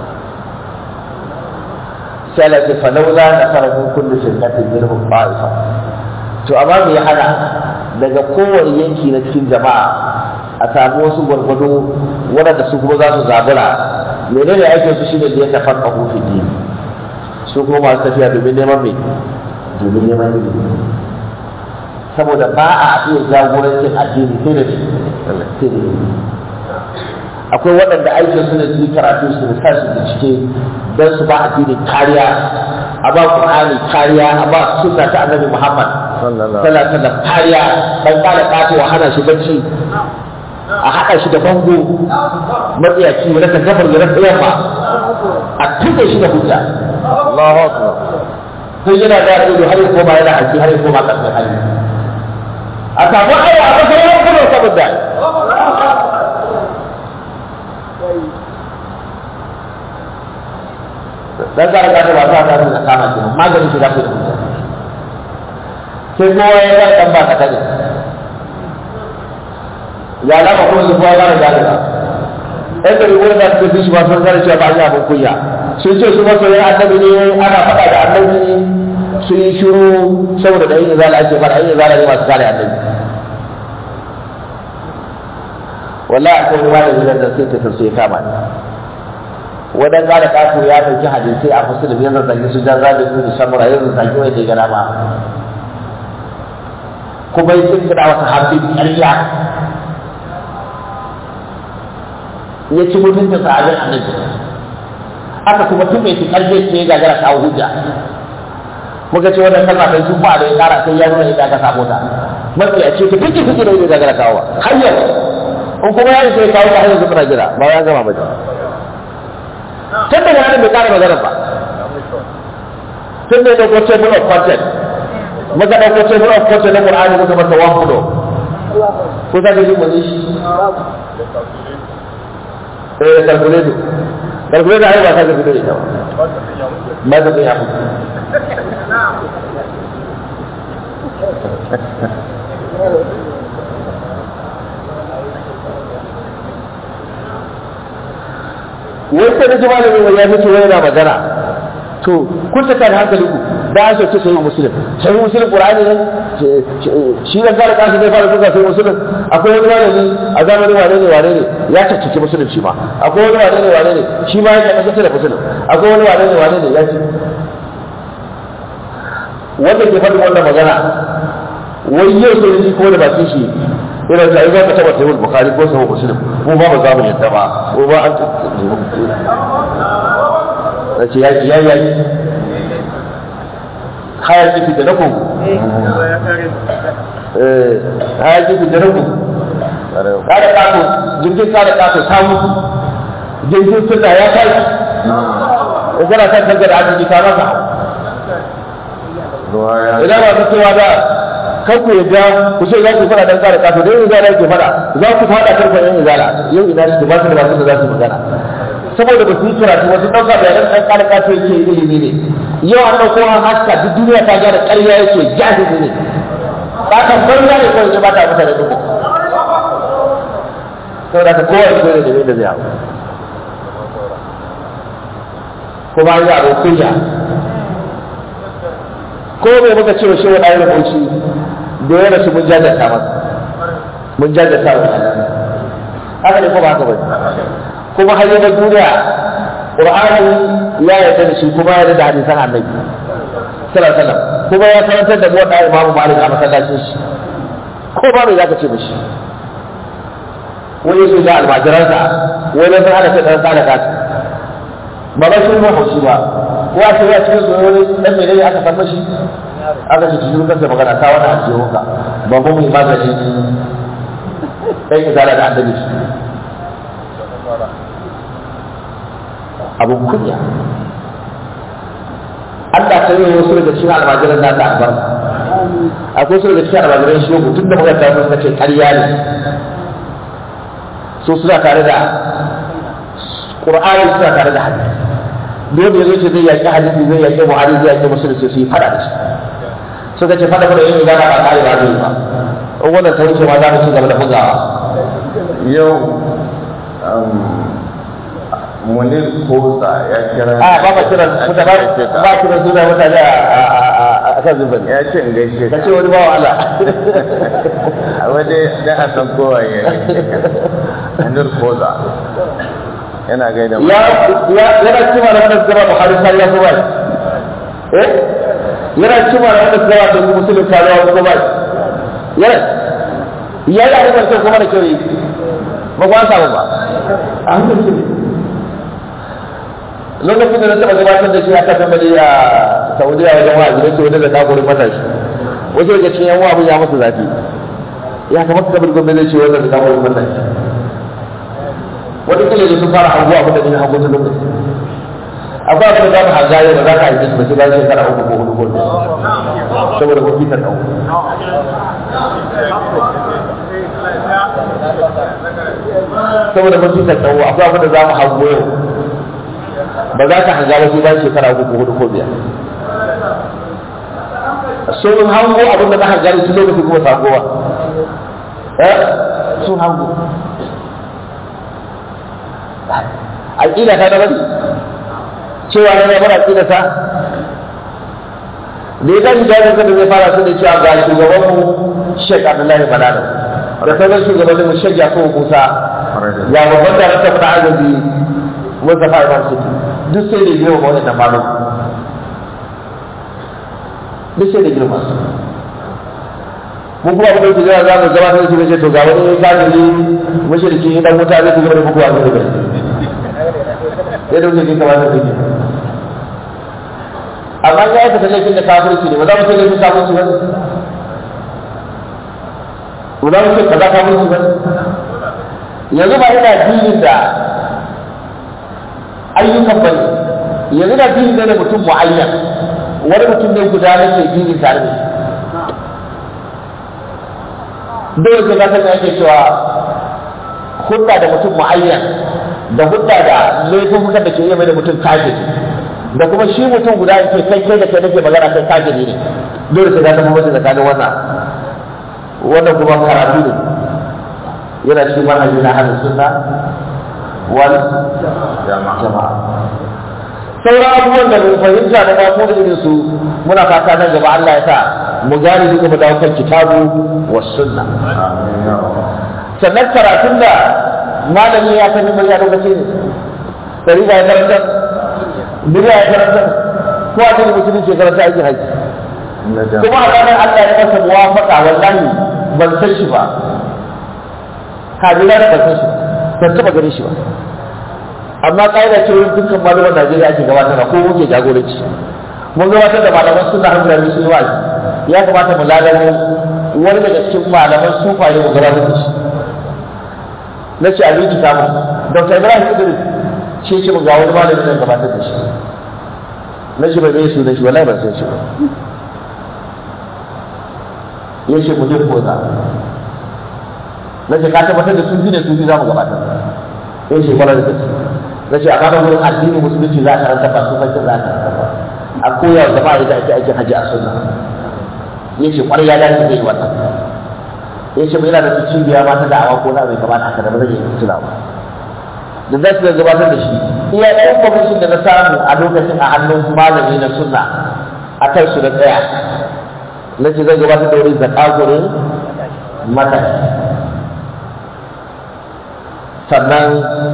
sai Allah ce falaula na fara min kullu shirkatin minhum ta'ifa to amma me ya hana daga kowane yanki na cikin jama'a a samu wasu gwargwado waɗanda su kuma za su zabura menene aikin su shine da ya tafar ƙahu fi dini su kuma masu tafiya domin neman mai domin neman ilimi saboda ba a iya jagorancin addini sai da sai da ilimi akwai waɗanda aikin su ne su yi karatu su da su bincike don su ba addini kariya a ba Qur'ani kariya a ba sunna ta Annabi Muhammad sallallahu alaihi wasallam kariya dan kare kato a hana shi bacci a haɗa shi da bango matsayaci ya rasa gafar ya rasa yamma a tuka shi da hujja Allahu akbar sai yana da ido har ya koma yana haƙi har ya koma ƙasar hali a samu aya a ƙasar yau kuma saboda dan zara ka ta ba ta ta da kama shi maganin shi da ku da hujja sai kowa ya ga dan ba ka tare ya lama kuma su kowa gara gane ba ɗan ɗari wani da suka fi shi ba sun gane cewa ba a yi abin kunya sun ce su masoyan annabi ne ana faɗa da annabi sun yi shiru saboda da yin izala ake fara yin izala ne masu kare annabi wallahi akwai wani malami nan da sai ta sai ya kama ni wadan gane kato ya ɗauki hadisai a musulmi ya zazzage su jan zaɓe su da samura ya zazzage wanda ya gana ma kuma ya kirkira wata hafi ƙarya ya ci mutuncin sahabin annabi aka kuma tun mai ƙarfe ce ya gagara kawo hujja muka ce wannan kalma sai sun ba da ya ƙara sai ya nuna yadda aka samu ta mafi a ce ta fiki fiki da ya gagara kawo har yau in kuma ya sai kawo ta hanyar zuwa jira ba ya gama ba tun da wani bai ƙara magana ba tun da ya ɗauko table of content muka ɗauko table of content na Qur'ani muka masa one fulo ko za ka ji wani shi eh calculator calculator ai ba ka ga fito ita ba ba ka ya fito wai sai da ji malamin wai ya fito wai yana magana to kun ta kan hankali ku da an sauke sai musulun sai musulun qur'ani ne shi da zara kashi zai fara duka sai musulun akwai wani malami a zamanin wane ne wane ne ya caccake musulun shi ma akwai wani wane ne wane ne shi ma ya caccake da musulun akwai wani wane ne wane ne ya ce wanda ke faɗin wannan magana wai yau sai ji ko da bakin shi ina ta za ka taba sahih bukhari ko sahih muslim ko ba ba za mu yadda ba ko ba an ce ya ya ya hayar kifi da nako eh hayar kifi da nako kada kato jirgin kada kato samu jirgin sunna ya kai in kana san kanka da arziki ka masa idan ba ta cewa da kan ku yadda ku ce za ku fara dan kare kato dai izala ke fara za ku fada karfin yan izala yau ina shi ba su da masu da za su magana saboda ba su yi karatu wasu ɗauka da yan ɗan kare kato yake ilimi ne yau an ɗauko an haska duk duniya ta gyara ƙarya yake jahili ne ɓatan banza ne kawai ba ta mutane duka saboda ka kowa ya koyi da da zai hau kuma an yi abin kunya ko mai muka ce wa shi wani ayyukan bauchi da ya rasu mun jajanta masa mun jajanta wa haka ne ko ba haka ba kuma har na duniya qur'ani ya yarda da shi kuma ya yarda da hadisan annabi sallallahu alaihi wasallam kuma ya karantar da mu da imamu malik a masallacin shi ko ba mai zaka ce mishi wani su da almajiransa wani sun hana sai dan sada kasu ba ba shi mu haushi ba ko a ce ya cikin su wani dan mai ne aka san mashi aka ce cikin kansa magana ta wani aljihunka ba mu mai magani ɗan izala da annabi shi abun kunya Allah ta yi wasu daga cikin almajiran na ta albarka akwai wasu daga cikin almajiran shi tun da muka tafi suka ce ƙarya ne so suna tare da ƙur'ani suna tare da hadisi dole ya zo ce zai yaƙi hadisi zai yaƙi buhari zai yaƙi musulun sai su yi fada da shi suka ce fada da yin gana ba kare ba zai ba in wannan ta wuce ma za mu ci gaba da bugawa yau munir kosa ya kira a ba ba kira kuta ba ba kira suna mutane a kan zuban ya ce in gaishe ka ce wani bawa Allah a waje da a san kowa ya munir kosa yana gaida mu ya ya yana cewa da wannan zama Buhari sai ya kuma eh yana cewa da wannan zama da musulun kalawa ko ba yana ya da wannan kuma da kyau ba ku an samu ba a hankali lokacin da na taɓa gabatar da shi aka tambari a saudiya wajen wa'azi da ke wani da kakurin matashi wasu daga cikin yan abin ya masa zafi ya kamata kabar gwamnati ce wannan da kakurin matashi wata kila da sun fara hango abin da ne hango ta lokaci akwai abin da za mu hanga yau da za ka haife shi ba sai bayan shekara uku ko hudu ko biyar saboda kun fitar ɗau saboda kun fitar ɗau akwai abin da za mu hango yau ba za ka hanga ba sai bayan shekara uku ko hudu ko biyar sun hango abin da na hanga da tun lokaci kuma sakowa eh sun hango aƙida ta daban cewa na bar aƙida ta da ya tashi jami'in da zai fara su da cewa ga shugaban mu Sheikh Abdullahi Balalo da sauran shugabannin mu Sheikh Yakubu Musa ya babban da rasa fada azabi Mustapha Imam City duk sai da girma wani da malum duk sai da girma su mun kuma abin da ke za mu gabatar da shi ce to ga wani kafiri mushriki dan wuta zai ci gaba da bukuwa da bai yadda wuce ke kamata da ke amma ya yi fita laifin da kafirci ne ba za mu ce laifin kafirci ba ba za mu ce kaza kafirci ba yanzu ba yana dinin da ayyukan ba ne yanzu na dinin ne da mutum mu'ayyan wani mutum ne guda na ke dinin tare da shi dole sai ka san ake cewa hudda da mutum mu'ayyan da hudda da laifin da ke iya mai da mutum kafiri da kuma shi mutum guda ke kai kai da kai nake magana kai kafiri ne dole sai ka zama mace tsakanin wannan wannan kuma karatu ne yana cikin manhaji na hannun sunna wal jama'a sauran abubuwan da mun fahimta da ba da irin su muna fata nan gaba Allah ya sa mu gane duka mu dawo kan kitabu was sunna sannan karatun da malami ya sani mai ya lokaci ne dari ya karanta bid'a ya karanta ko a cikin musulunci ya karanta aikin haji kuma a ranar Allah ya masa muwafaka wallahi ban san shi ba kabila da ban san shi ban taba gare shi ba amma ƙa'ida ce wurin dukkan malaman Najeriya ake gabatar ko muke jagoranci mun gabatar da malaman suna hankali sun yi wa'azi ya kamata mu lalamo wani daga cikin malaman sufaye mu gabatar da shi na ce a biki samu dr ibrahim idris shi ce mun ga wani malamin nan gabatar da shi na ce bai su da shi wallahi ban san shi ba ya ce mu je koza na ce ka tabbatar da sun fi ne sun fi za mu gabatar ya ce kwanar da gaske na ce amma da wurin addini musulunci za a karanta ba su fashin za a karanta ba a koya wa jama'a yadda ake aikin hajji a sunna ya ce kwarai ya dace zai yi wannan ya ce yana da su cibiya ma ta da'awa ko na mai kamata haka da ba zai yi tuna ba da za su gabatar da shi iya ɗayan kwamishin da na samu a lokacin a hannun malami na sunna a kan su da tsaya na ce zai gabatar da wuri zakagurin matashi sannan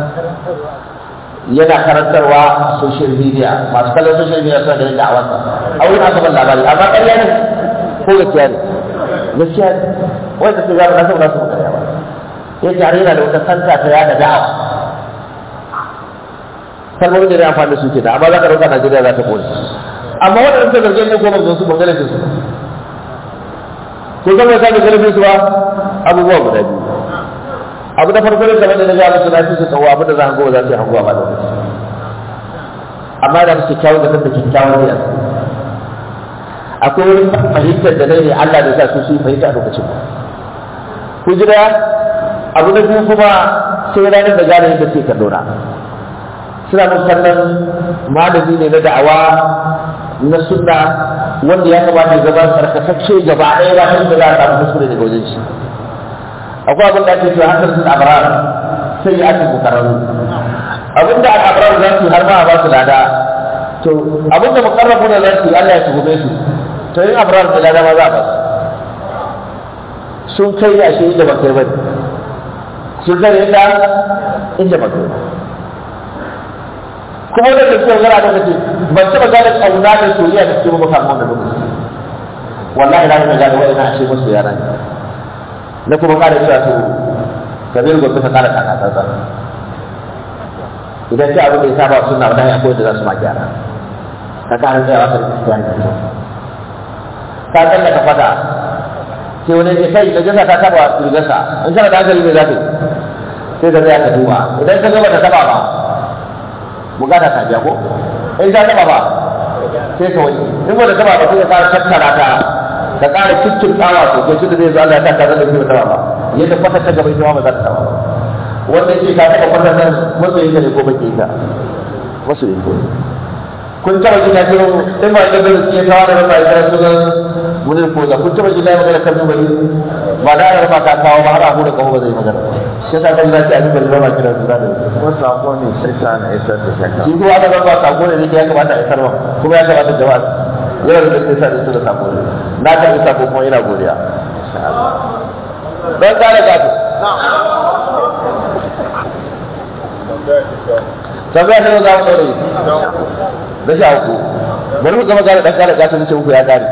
yana karantarwa a social media masu kallon social media suna ganin da'awarsa a wurin aka ban labari amma ƙarya ne ko gaskiya ne gaskiya ne wanda ke zama nasu nasu ƙarya ba ya ce har yana da wata santa ta yada da'awa kalmomin da ya amfani da su ke da amma za ka ɗauka Najeriya za ta ƙone amma waɗanda suka zarge ne ko ban su ban gane su ko zama ya sake gane su ba abubuwa guda biyu abu da farko ne kamar da na ga musu na fi su tsawo abu da za a hango za su yi hangowa ba da lokaci amma da musu kyawun da kanta kyakkyawan ne akwai wani fahimtar da nai ne Allah da sa su su yi fahimta a lokacin ku jira abu na biyu kuma sai ranar da gane yadda suke kallo na suna mun kallon malami ne na da'awa na sunna wanda ya kamata ya zama karkatacce gaba ɗaya ba ta da za a samu kuskure daga wajen shi akwai abin da ake cewa hankali sun abrar sai ya ake mukarraru abin da abrar za su yi har ma a ba su lada to abin da mukarrabu da za su yi Allah ya tuhume su to yin abrar da lada ma za a ba su sun kai a shi inda ba kai bane sun kai inda inda ba kai kuma da gaske magana da kace ban taɓa gane ƙauna da soyayya da suke maka samu wannan lokaci wallahi na ga gane wa'ina a ce musu yara ne na kuma kara cewa to kabir gobe ka kara kaka tsantsa idan ce abin da ya saba suna wadanda akwai da za su ma gyara ka kara tsayawa ka kristiyan da kyau ka tsalla ka fada sai wani ce kai da jasa ta taba rigarsa in kana da hankali ne za ka yi sai ka tsaya ka duba idan ka gaba ta taba ba bukata ta biya ko in ta taba ba sai ka wani in ba ta taba ba sai ka kara tattara ta ka ƙara cikin tsawa to ke cikin zai zo Allah ya ta kaza da ke taba ba yadda kwata ta gaba ita ba za ta taba ba wanda yake ka taba kwata nan masoyin ka ne ko bake ka masoyin ko kun taba jina ce in ba da bai ke kawo da ba ya su ga mun ko da kun taba jina magana kan dubai ba da ya ba ka kawo ba har a hura kawo ba zai magana shi yasa kan zaki a dubai ba ma kira su da ko sako ne sai sa na isar da shakka shi ko aka ba sako ne ya kamata a isar ba kuma ya kamata jama'a yana da sai sa da su da sako ne na karɓi sako kuma ina godiya don kare gato tambaya ne za mu ɗaure na sha uku bari mu gama gane ɗan ƙara gasa nace uku ya ƙare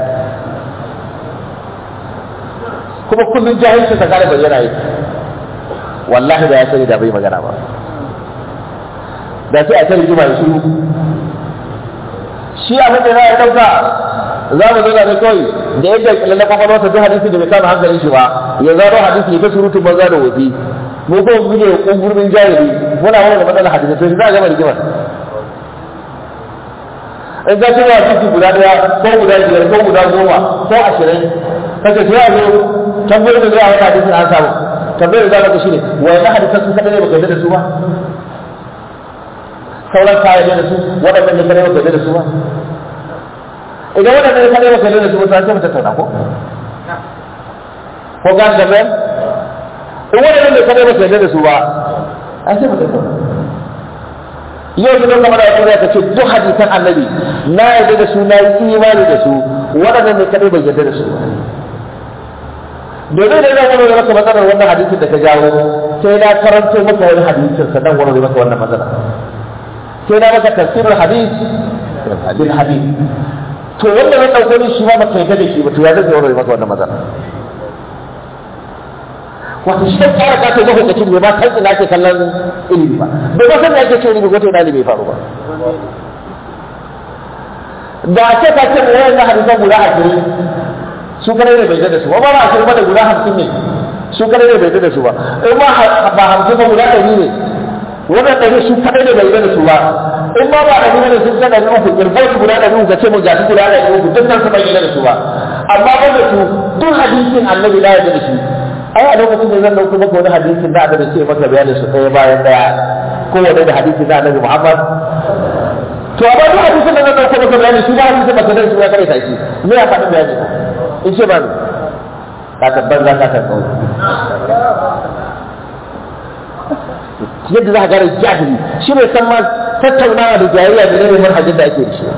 kuma kullum jahilci ta ƙara bayyana yi wallahi da ya sani da bai magana ba da sai a ta rigima ya shiru shi abin da ya ɗauka za mu zauna ne kawai da yadda lalle kwakwalwa ta duk hadisi da bai kama hankalin shi ba ya zaro hadisi ya ta surutun banza da wofi mu ko mu ne kungurbin jahili muna wani da matsalar hadisi to shi za a gama rigimar in ka cewa hadisi guda daya ko guda biyar ko guda goma ko ashirin kace sai a zo tambayar da zai a wani hadisin an samu tambayar da za ka shi ne wani hadisan su kaɗai ne baka yarda da su ba sauran kayan da su waɗannan ne kaɗai baka yarda da su ba idan waɗanda ya kare maka da su ba sai mu tattauna ko ko ga da ban in waɗanda ya kare maka da su ba an sai mu tattauna yau da kamar da kuma ka ce duk hadisan annabi na yarda da su na yi imani da su waɗanda ne kadai bai yarda da su domin da zan wani maka matsalar wannan hadisin da ka jawo sai na karanto maka wani hadisin sannan wani maka wannan matsala sai na maka tafsirul hadis bil hadis to wanda na ɗauko ni shi ma ba kai da shi ba to ya zai warware maka wannan matsala wato shi tsara ka kai lokacin bai ba san ina ke kallon ilimi ba bai ba san ina ke ce ilimi ko to ina bai faru ba da ce ka ce wayan na hadisan guda ashirin su kare ne bai da su ba ba ashirin ba da guda hamsin ne su kare ne bai da su ba in ma ba hamsin ba guda ɗari ne wannan ɗari su kare ne bai da su ba in ma ba ɗari ne sun san ɗari uku kirkar su guda ɗari uku ka ce mu gashi guda ɗari uku duk nan su bai da su ba amma ba da su duk hadisin annabi na yarda da shi ai a lokacin da zan dauko maka wani hadisin da aka ce maka bayani su ɗaya bayan ɗaya ko wani da hadisin da annabi Muhammad to amma duk hadisin da zan dauko maka bayani shi ba hadisin maka dan shi ya kare shi me ya faɗi bayani in ce ba ka tabbar za ka tabbar yadda za ka gane jahili shi ne san ma tattaunawa da jayayya da ne manhajin da ake da shi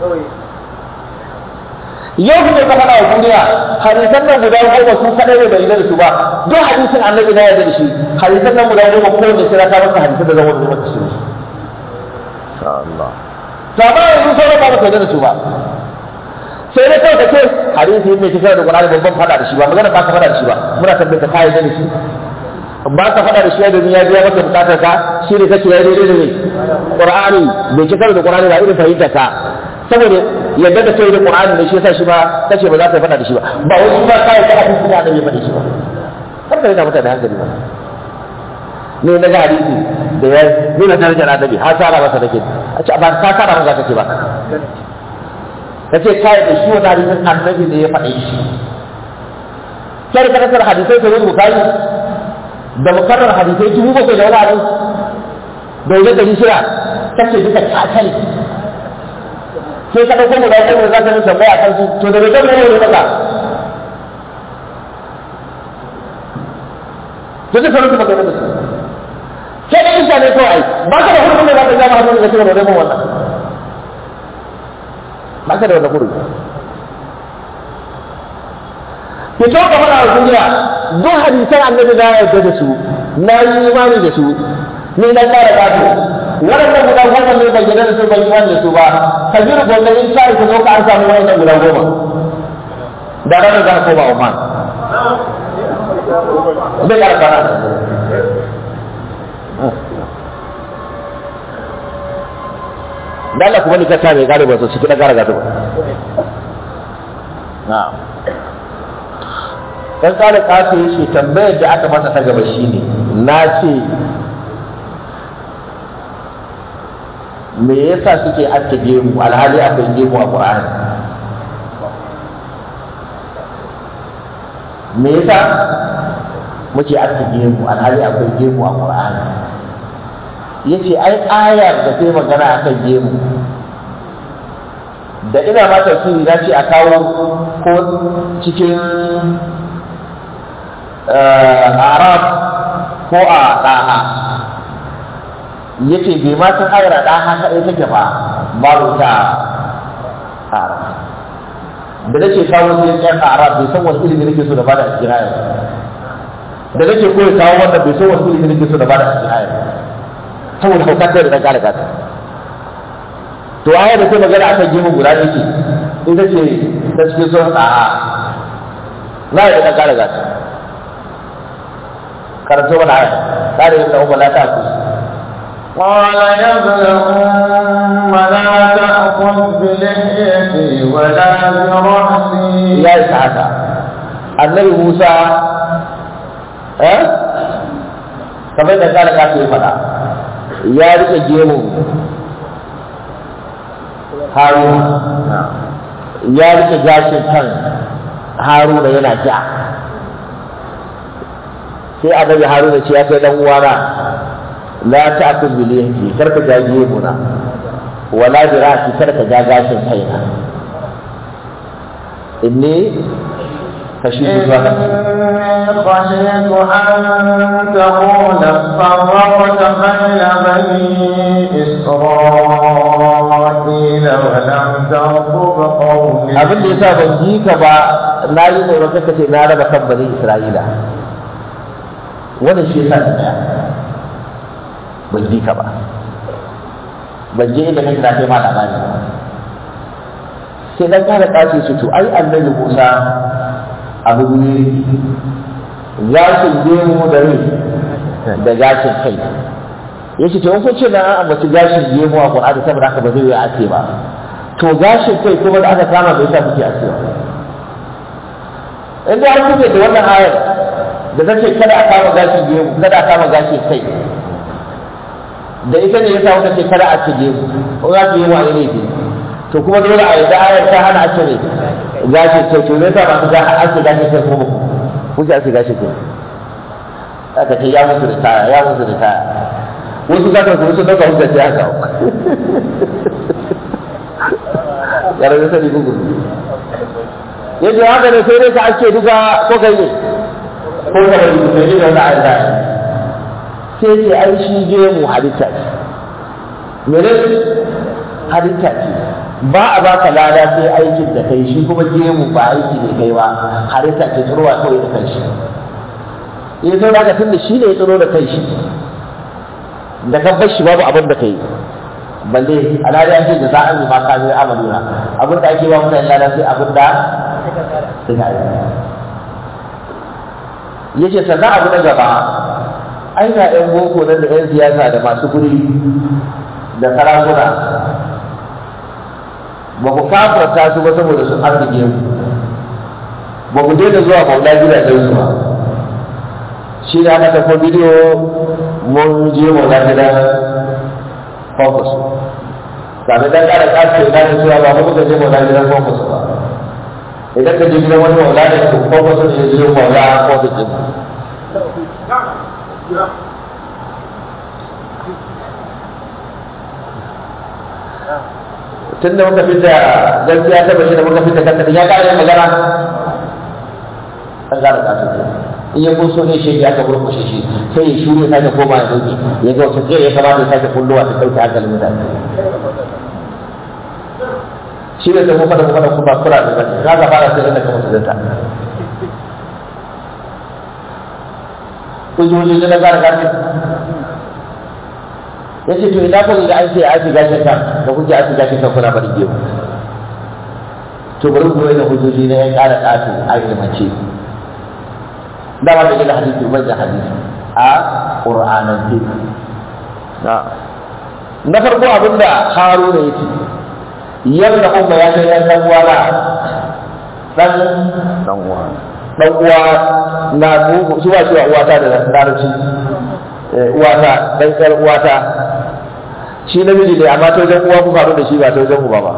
yau ne ka faɗa wa duniya hadisan nan guda goma su kaɗai ne bai da su ba duk hadisin annabi na yarda da shi hadisan nan guda goma ko da sai ka maka hadisan da zan wani maka shi Allah to amma yanzu sai ba ka yarda da su ba sai dai kawai ka ce hadisi ne kika da Qur'ani babban faɗa da shi ba magana ba ka faɗa da shi ba muna tambaye ka kai da shi ba ka faɗa da shi domin ya biya maka bukatar ka shi ne kace ya daidai da ne Qur'ani bai kika da Qur'ani ba irin fahimtar ka saboda yadda da kai da Qur'ani da shi yasa shi ba kace ba za ka faɗa da shi ba ba wai shi ba kai ka hadisi da annabi faɗi shi ba har da yana mutane hankali ba ne na ga hadisi da ya nuna darajar annabi har sara masa nake a ce ba ka sara masa kake ba kace kai da shi wani hadisin annabi ne ya faɗi shi kai ka kasar hadisai sai wani bukari da mukarrar hadisai dubu bakwai da wani abu da wajen dari shida kace duka kakali sai ka ɗauko guda ɗaya za ka yi tambaya a kansu to da bai zama ne ne maka to zai faru maka da su sai da isa ne kawai ba ka da hurumin da za ka zama hannun da kake da wannan wannan ba ka da wannan hurumin fito ka faɗa wa duniya duk hadisan annabi na yarda da su na yi imani da su ni na ƙara ƙato waɗannan guda goma ne bai yarda da su bai imani da su ba ka ji rubuta in ka ka zo ka an samu waɗannan guda goma da ranar za ka koma Oman zai ƙara ƙara da Allah kuma ni ka sa mai gane ba su ciki na ƙara gado ba na'am dan kare kato yace tambayar da aka masa ta gaba shine na ce me yasa suke aske gemu alhali akwai gemu a Qur'ani me yasa muke aske gemu alhali akwai gemu a Qur'ani yace ai ayar da sai magana akan gemu da ina ma tafsiri na ce a kawo ko cikin arab ko a ɗaha ya ce bai ma san ayar ɗaha kaɗai take ba babu ta arab da nake kawo sai yan arab bai san wani ilimi nake so da bada a cikin ayar da nake koyi kawo wanda bai san wani ilimi nake so da bada a cikin ayar saboda hauka kai da dan kare kasa to aya da ta magana akan gemu guda ɗaya ce ita ce ta cikin sun a na yi da dan kare kasa karanto mana aya kare yin da umar la ta ku قال يا ابن أم لا تأخذ بلحيتي ولا برأسي ya isa haka annabi musa eh kamar da kare kasa ya faɗa ya rike gemu haruna ya rike gashin kan haruna yana ja sai annabi haruna ce ya kai dan uwana la ta'kul bil yahdi karka ja gemuna wala bi ra'si karka ja gashin kaina inni kashifu zuwa إني خشيت أن تقول فرقت بين بني إسرائيل ولم ترقب قولي abin da yasa ban ji ka ba na yi tsoron kaka ce na raba kan bani isra'ila wannan shi yasa na tsaya ban ji ka ba ban je inda kake na kai ma labari ba sai dan kara kace su to ai annabi Musa abu ne gashin gemu da rai da gashin kai yace to in kun ce na an ambaci gashin gemu a Qur'ani saboda haka ba zai yi ake ba to gashin kai kuma da aka kama bai sa muke ake ba in da har kuke da wannan ayar da take kada a kama gashin gemu kada a kama gashin kai da ita ne yasa wata ce kada a ci gemu ko za su yi wa ne to kuma dole a yi da ayar ta hana a cire gashi kai to ne ta ba su ga ake gashi kai kuma kuke ake gashi kai aka ce ya musu da taya ya musu da taya wasu za ka su sun dauka hujja ce haka ƙarfi sani gugu yadda haka ne sai dai ka ake duka ko kai ne ko ka bari ku sai da wani ayar da sai ce ai shi gemu halitta ce mene halitta ce ba a baka lada sai aikin da kai shi kuma gemu ba aiki ne kai ba halitta ce tsirowa kawai da kanshi ya zo daga tun da shi ne ya tsiro da kanshi da ka bar shi babu abin da kai balle alhali an ce da za a yi ma ka zai amaluna abin da ake ba mutane lada sai abin da suka yi yace sannan abu na gaba ai ga yan boko nan da yan siyasa da masu guri da sarakuna ba ku kafarta su ba saboda sun arziki mu ba ku daina zuwa maula gidajen su ba shi da aka tafi bidiyo mun je maula gidan focus kafin dan kara kasu na da cewa ba mu muka je maula gidan focus ba idan ka je gidan wani maula da su focus ne ya je maula focus din tun da muka fita gaskiya ta bashi da muka fita kanta ya kara yin magana an kara kasu in ya kun so ne shi ya ka burkushe shi sai ya shuru ya sake koma ya dauki ya ga wata ya kamata ya sake kullowa ta dauke hankalin mutane shi ne sai kuma da kuma da kuma kura da zaki za ka fara sai da kuma su zata kujoji na kara kasu ya ce to ina kun ga an ce a shiga shi kan da kuke a shiga shi kan kuna bari gemu to bari ku da hujjoji na yan ƙara ƙato a ilmance da ba da gina hadisi ban da hadisi a ƙur'anance na farko abinda haruna ya ce yadda umma ya kai yan dan uwana dan dan uwa dan uwa na su ba cewa uwata da larabci uwata dan ƴar uwata shi namiji ne amma ta wajen uwa ku faru da shi ba ta wajen uba ba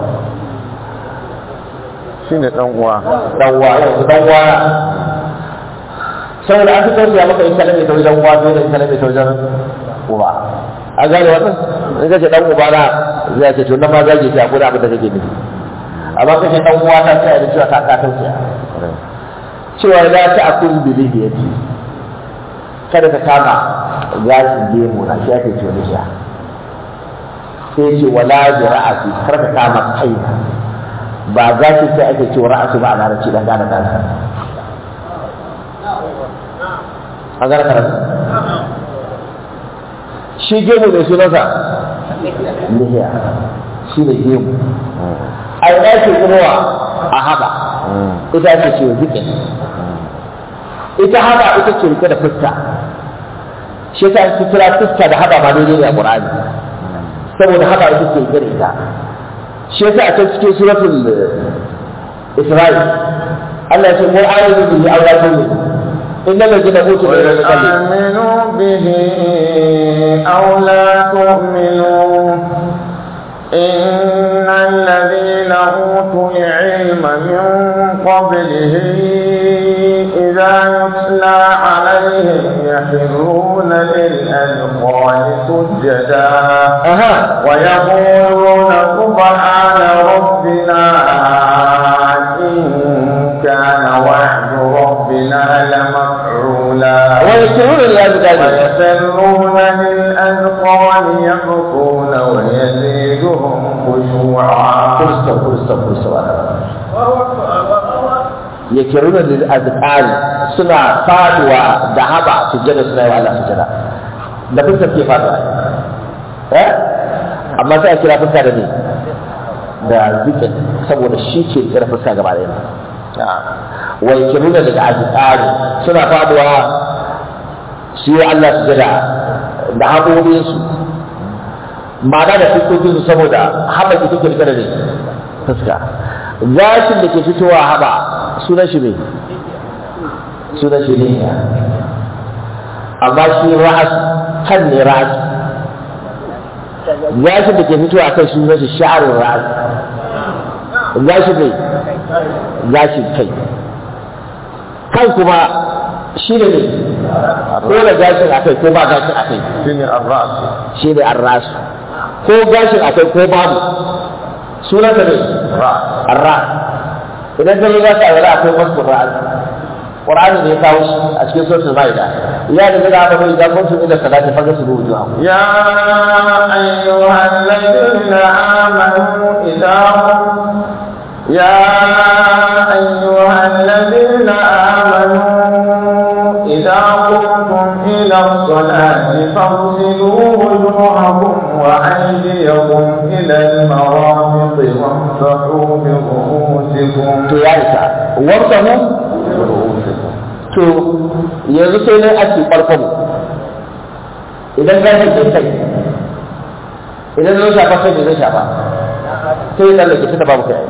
shine dan uwa dan uwa yau dan uwa saboda an fi tausaya maka in kalame ta wajen uwa fiye da in kalame ta wajen uba an gane wannan in ka ce dan uba na zai ce to nan ma zage ta ko da abin da kake nufi amma ka ce dan uwa ta tsaya da cewa ta ka tausaya cewa la ta akun bilihiyati kada ka kama gashin gemu na shi ake cewa nisha sai ce wala bi ra'asi kar ka kama kaina ba gashin sai ake cewa ra'asi ba a larabci dan gane kansa an gane karatu shi gemu mai sunansa lihiya shi ne gemu a yi ɗaki kuma a haɓa ita ake ce zikin ita haɓa ita ce rike da fuska shi ta su kira fuska da haɓa ma daidai ne a ƙur'ani saboda haɓa ita ce rike da ita shi yasa a can cikin suratul isra'il Allah ya ce mu ayyuka bihi awlatun إن الذين أوتوا العلم آمنوا به أو لا تؤمنوا إن الذين أوتوا العلم من قبله إذا يتلى عليهم يخرون للأذقان سجدا أها ويقولون سبحان ربنا إن كان وعد ربنا لمفعولا ويسرون للأذقان ويسرون للأذقان يبكون ويزيدهم خشوعا فرصة فرصة فرصة yakiruna lil azqani suna faduwa da haba sujjada suna yi wa Allah sujjada da fuskar ke faduwa eh amma sai a kira fuska da ne da zikin saboda shi ke kira fuska gaba da yana wa yakiruna lil azqani suna faduwa su yi wa Allah sujjada da haƙoƙinsu ma'ana da fuskokinsu saboda haɓa ita ke rike da ne fuska gashin da ke fitowa haɓa sunan shi mai sunan shi ne amma shi ra'as kan ne ra'as gashin da ke fitowa a kan sunan shi sha'arun ra'as gashin mai gashin kai kan kuma shi ne ne ko da gashin a kai ko ba gashin a kai shine ar-ra's shi ne an rasu ko gashin a kai ko babu sunan da ne ra's arra idan ka zo za ka wala akwai wasu qur'ani qur'ani ne ya kawo shi a cikin suratul maida ya da da aka bai da kuntum ila salati fa gasulu wujuhakum يا أيها الذين آمنوا إذا قم- يا أيها الذين آمنوا إذا قمتم إلى الصلاة فاغسلوا وجوهكم وأيديكم إلى المرافق وامسحوا برؤوسكم to ya isa warsahu to yanzu sai ne ake farkon idan gashi ke kai idan zai shafa kai ne zai shafa sai ya tsallake tunda babu kai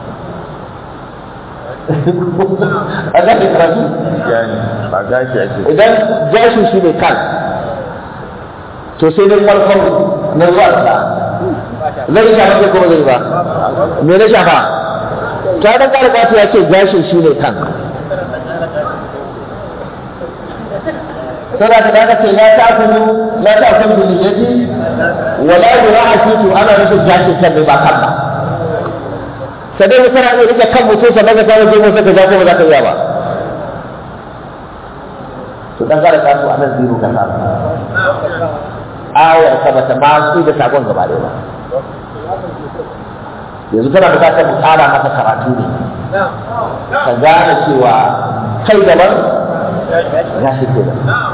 a gashi karatu yani ba gashi ake idan gashin shi ne kan to sai dai farkon na zuwa da zai shafa ko kuma zai ba me na shafa ta dan kare kafi ya ce gashin shi ne kan sai da ka daga ce la ta kunu la ta kunu bil yadi wala yura'ati to ana nufin gashin kan ne ba kan ba sai dai kana iya rike kan mutum sannan ka kawo jimo sai ka ja ko ba za ka iya ba to dan kare kasu a nan zero ka samu ayar ka bata ma su da sakon gaba ɗaya ba yanzu kana bukatar mu tsara maka karatu ne ka gane cewa kai daban ya shi ke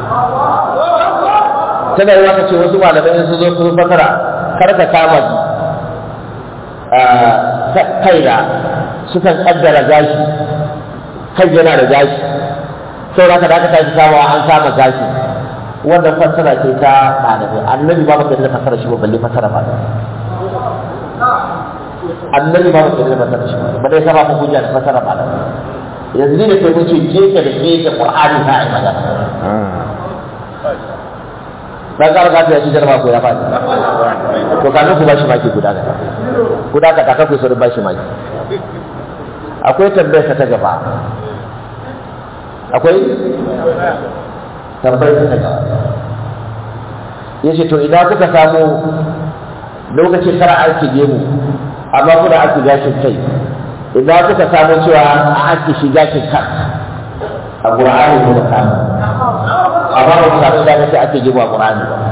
tana yi waka ce wasu malamai sun zo sun fasara kar ka kama kaina sukan kaddara gashi kai yana da gashi sau da ka da aka tashi kamawa an kama gashi wannan fassara ce ta malamai annabi ba maka da fassara shi ba balle fassara ba annabi ba maka da fassara shi ba dai sama ku hujja da fassara malamai yanzu ne kai mun ce keke da keke qur'ani ta ai magana dan kar ka ta shi jarba ko ya faɗi to kafin ku bashi maki guda gaba guda ka kaka ku saurin bashi maki akwai tambayar ta gaba akwai tambayar ta gaba yace to idan kuka samu lokacin kara aiki gemu amma kuna aiki gashin kai idan kuka samu cewa a aiki shi gashin kan a qur'ani ko da samu amma ba ku samu da kace ake gemu a qur'ani ba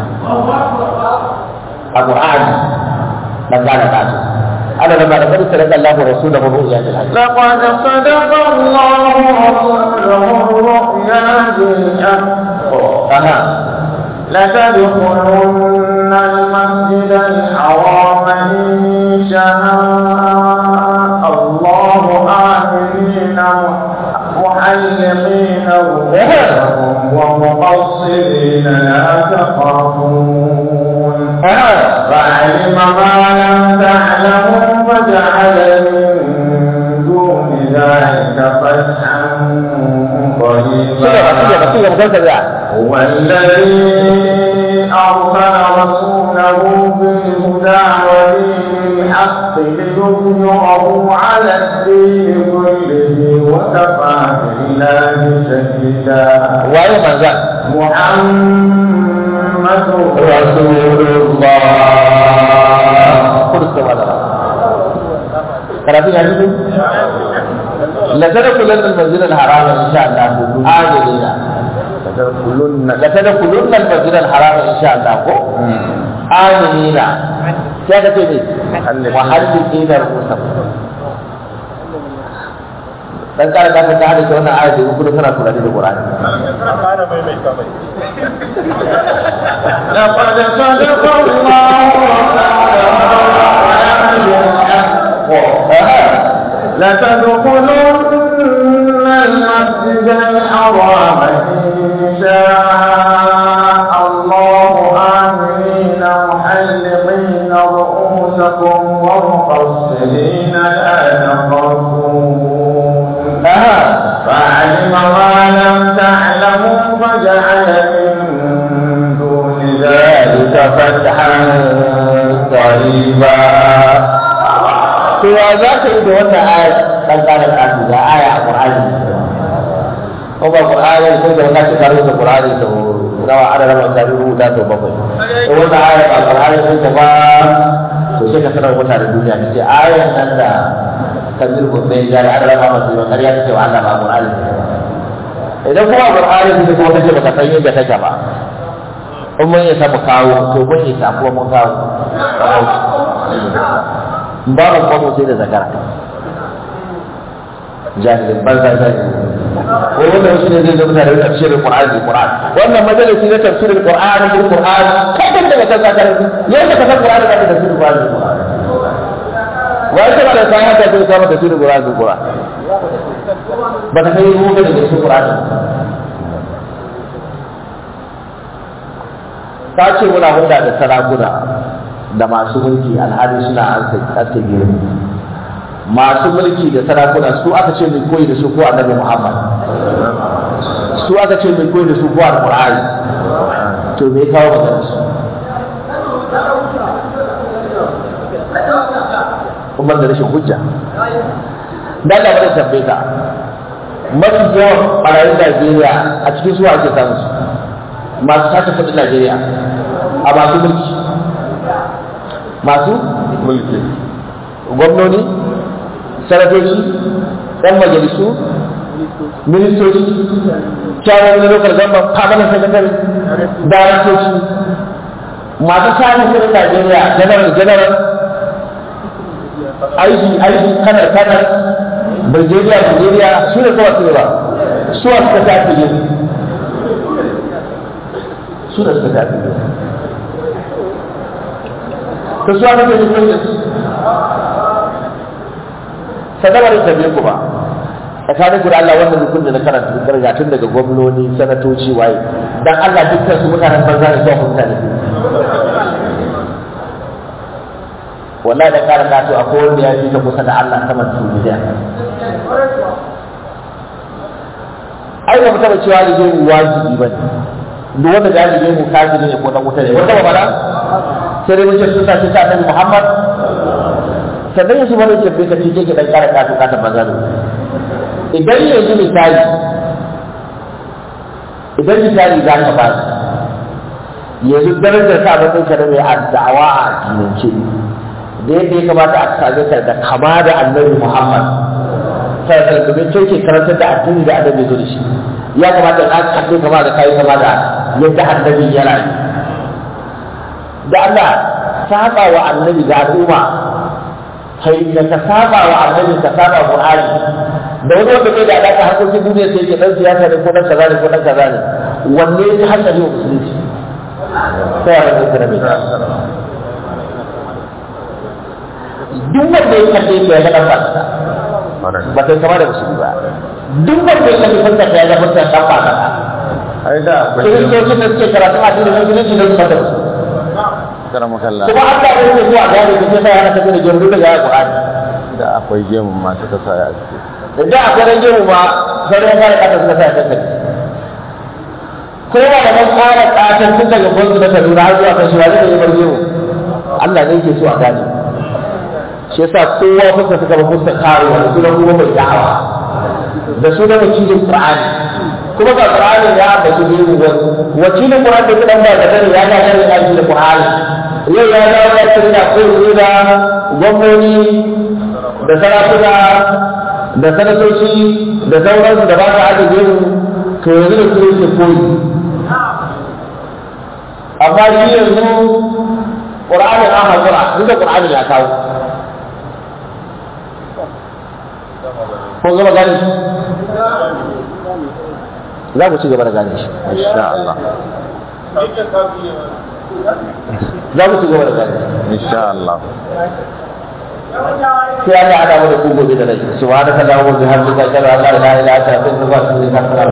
a qur'ani dan gane ka to ana da da kada sadaka Allah wa rasuluhu ru'ya bil haqq لقد صدق الله رسوله الرؤيا بالحق aha لتدخلن المسجد الحرام إن شاء الله آمنين محلقين رؤوسكم ومقصرين لا تخافون فعلم ما لم تعلموا فجعل من دون ذلك فتحا قريبا هو الذي أرسل رسوله بالهدى ودين الحق ليظهره على الدين كله وكفى بالله شهيدا waye manzan محمد رسول الله kursa wala karatun ya fito la tadkhulun al-masjid al-haram insha Allah amilina لتدخلن la tadkhulun al-masjid al-haram insha Allah ko amilina sai ka ce ne muhallikina rusukum dan kare da ka hada da wannan ayat da kuma kana kula da Qur'ani لقد صدق الله لتدخلن المسجد الحرام إن شاء الله آمنين محلقين رؤوسكم ومقصرين لا تخافون فعلم ما لم تعلموا فجعل من دون ذلك فتحا قريبا to ya za ka yi da wannan aya dan kare kasu ga aya a Qur'ani ko ba Qur'ani ko da wannan shi karo da Qur'ani to rawa ana raba ta rubuta to bakwai to wannan aya ba Qur'ani ko ta ba to sai ka sanar mutane duniya ce ayan nan da kabir ko bai ga ana raba masu ba kariya ta ce wa Allah ba Qur'ani idan kuma Qur'ani ne kuma kace baka san yadda take ba in mun yi samu kawo to mun yi sa kuma mun kawo babu kwamo sai da zakara jahilin banza jahilin ko wannan shi ne zai zama tare da tafsirin Qur'ani bil Qur'an wannan majalisi na tafsirin Qur'ani bil Qur'an kai kan daga kan zakara yadda ka san Qur'ani ka tafsirin Qur'ani bil Qur'an wai sai da sai haka sai ka tafsirin Qur'ani bil Qur'an ba ka kai mu da tafsirin Qur'ani ta ce muna hulɗa da sarakuna da masu mulki alhali suna ake girma masu mulki da sarakuna su aka ce mai koyi da su ko annabi Muhammad su aka ce mai koyi da su ko alqur'ani to me kawo magana su kuma da rashin hujja da Allah bada tambaye ka mafi yawan barayin Najeriya a cikin su ake samu su masu sace kudin Najeriya a masu mulki masu mulki gwamnoni sanatoci ɗan majalisu ministoci kyawun na lokar gamban permanent secretary daraktoci masu samun kudin najeriya general general aiki aiki kanar kanar brigadier brigadier su ne kawai su ne ba su a suka tafi ne su da suka tafi ne ta su aka ce ne sadawar ta bai ku ba tsakanin ku da Allah wannan rukun da na karanta karga tun daga gwamnoni sanatoci waye dan Allah dukkan su mutanen banza ne zuwa mutane wallahi da karin da to akwai wanda ya fi ta kusa da Allah sama da duniya ai ba mutaba cewa da zai wajibi bane duk wanda da zai mu kafiri ne ko dan wuta ne wanda ba bala sai dai mun ce sun sa shi ta Annabi Muhammad sannan yanzu wani ke bai kace ke dan kara kato kata banza ne idan yanzu misali idan misali za ka ba yanzu darajar sa matsayin ka da mai addawa a addinance da yadda ya kamata a same ka da kama da annabi Muhammad sai domin kai ke karantar da addini da annabi zo da shi ya kamata ka kace kama da kai kama da yadda annabi ya rayu da Allah saba wa annabi ga al'umma kai da ka saba wa annabi ka saba Qur'ani da wani wanda bai da alaka harkokin duniya sai ke dan siyasa ne ko dan kaza ne ko dan kaza ne wanne ya hankali wa musulunci sai a rage da mai duk wanda ya kalle ya ga dan ba ba kai kama da musulmi ba duk wanda ya kalle fuskar ya ga fuskar dan ba ka ai da akwai kiristocin da suke karatu a cikin musulunci da su fata su karama kalla kuma an da yake zuwa gane da sai yana tafi da gemu daga Qur'ani da akwai gemu ma suka sa ya aske da a garin gemu ma sauran fara kasa suka sa ta kai kowa da man fara katan tun daga gwanzu na Kaduna har zuwa kashi wani da ya bar gemu Allah ne yake so a gane shi yasa kowa fuska suka ba fuska karo da sunan kuma mai da'awa da sunan wakilin Qur'ani kuma ga Qur'ani ya ambaci gemu wani wakilin Qur'ani da kudan ba da kare ya ga kare aiki da Qur'ani yau ya dawo ya tsira ko da gwamnoni da sarakuna da sanatoci da sauransu da ba su ajiye gemu to yanzu da su yake koyi amma shi yanzu ƙur'ani an haƙura duk da ƙur'ani ya kawo ko gaba gane shi za ku ci gaba da gane shi insha Allah za ku ci gaba da gane shi insha Allah sai Allah ya haɗa mu da ku gobe da rai subhanaka allahumma wa bihamdika ashhadu an la ilaha illa anta astaghfiruka wa atubu ilaik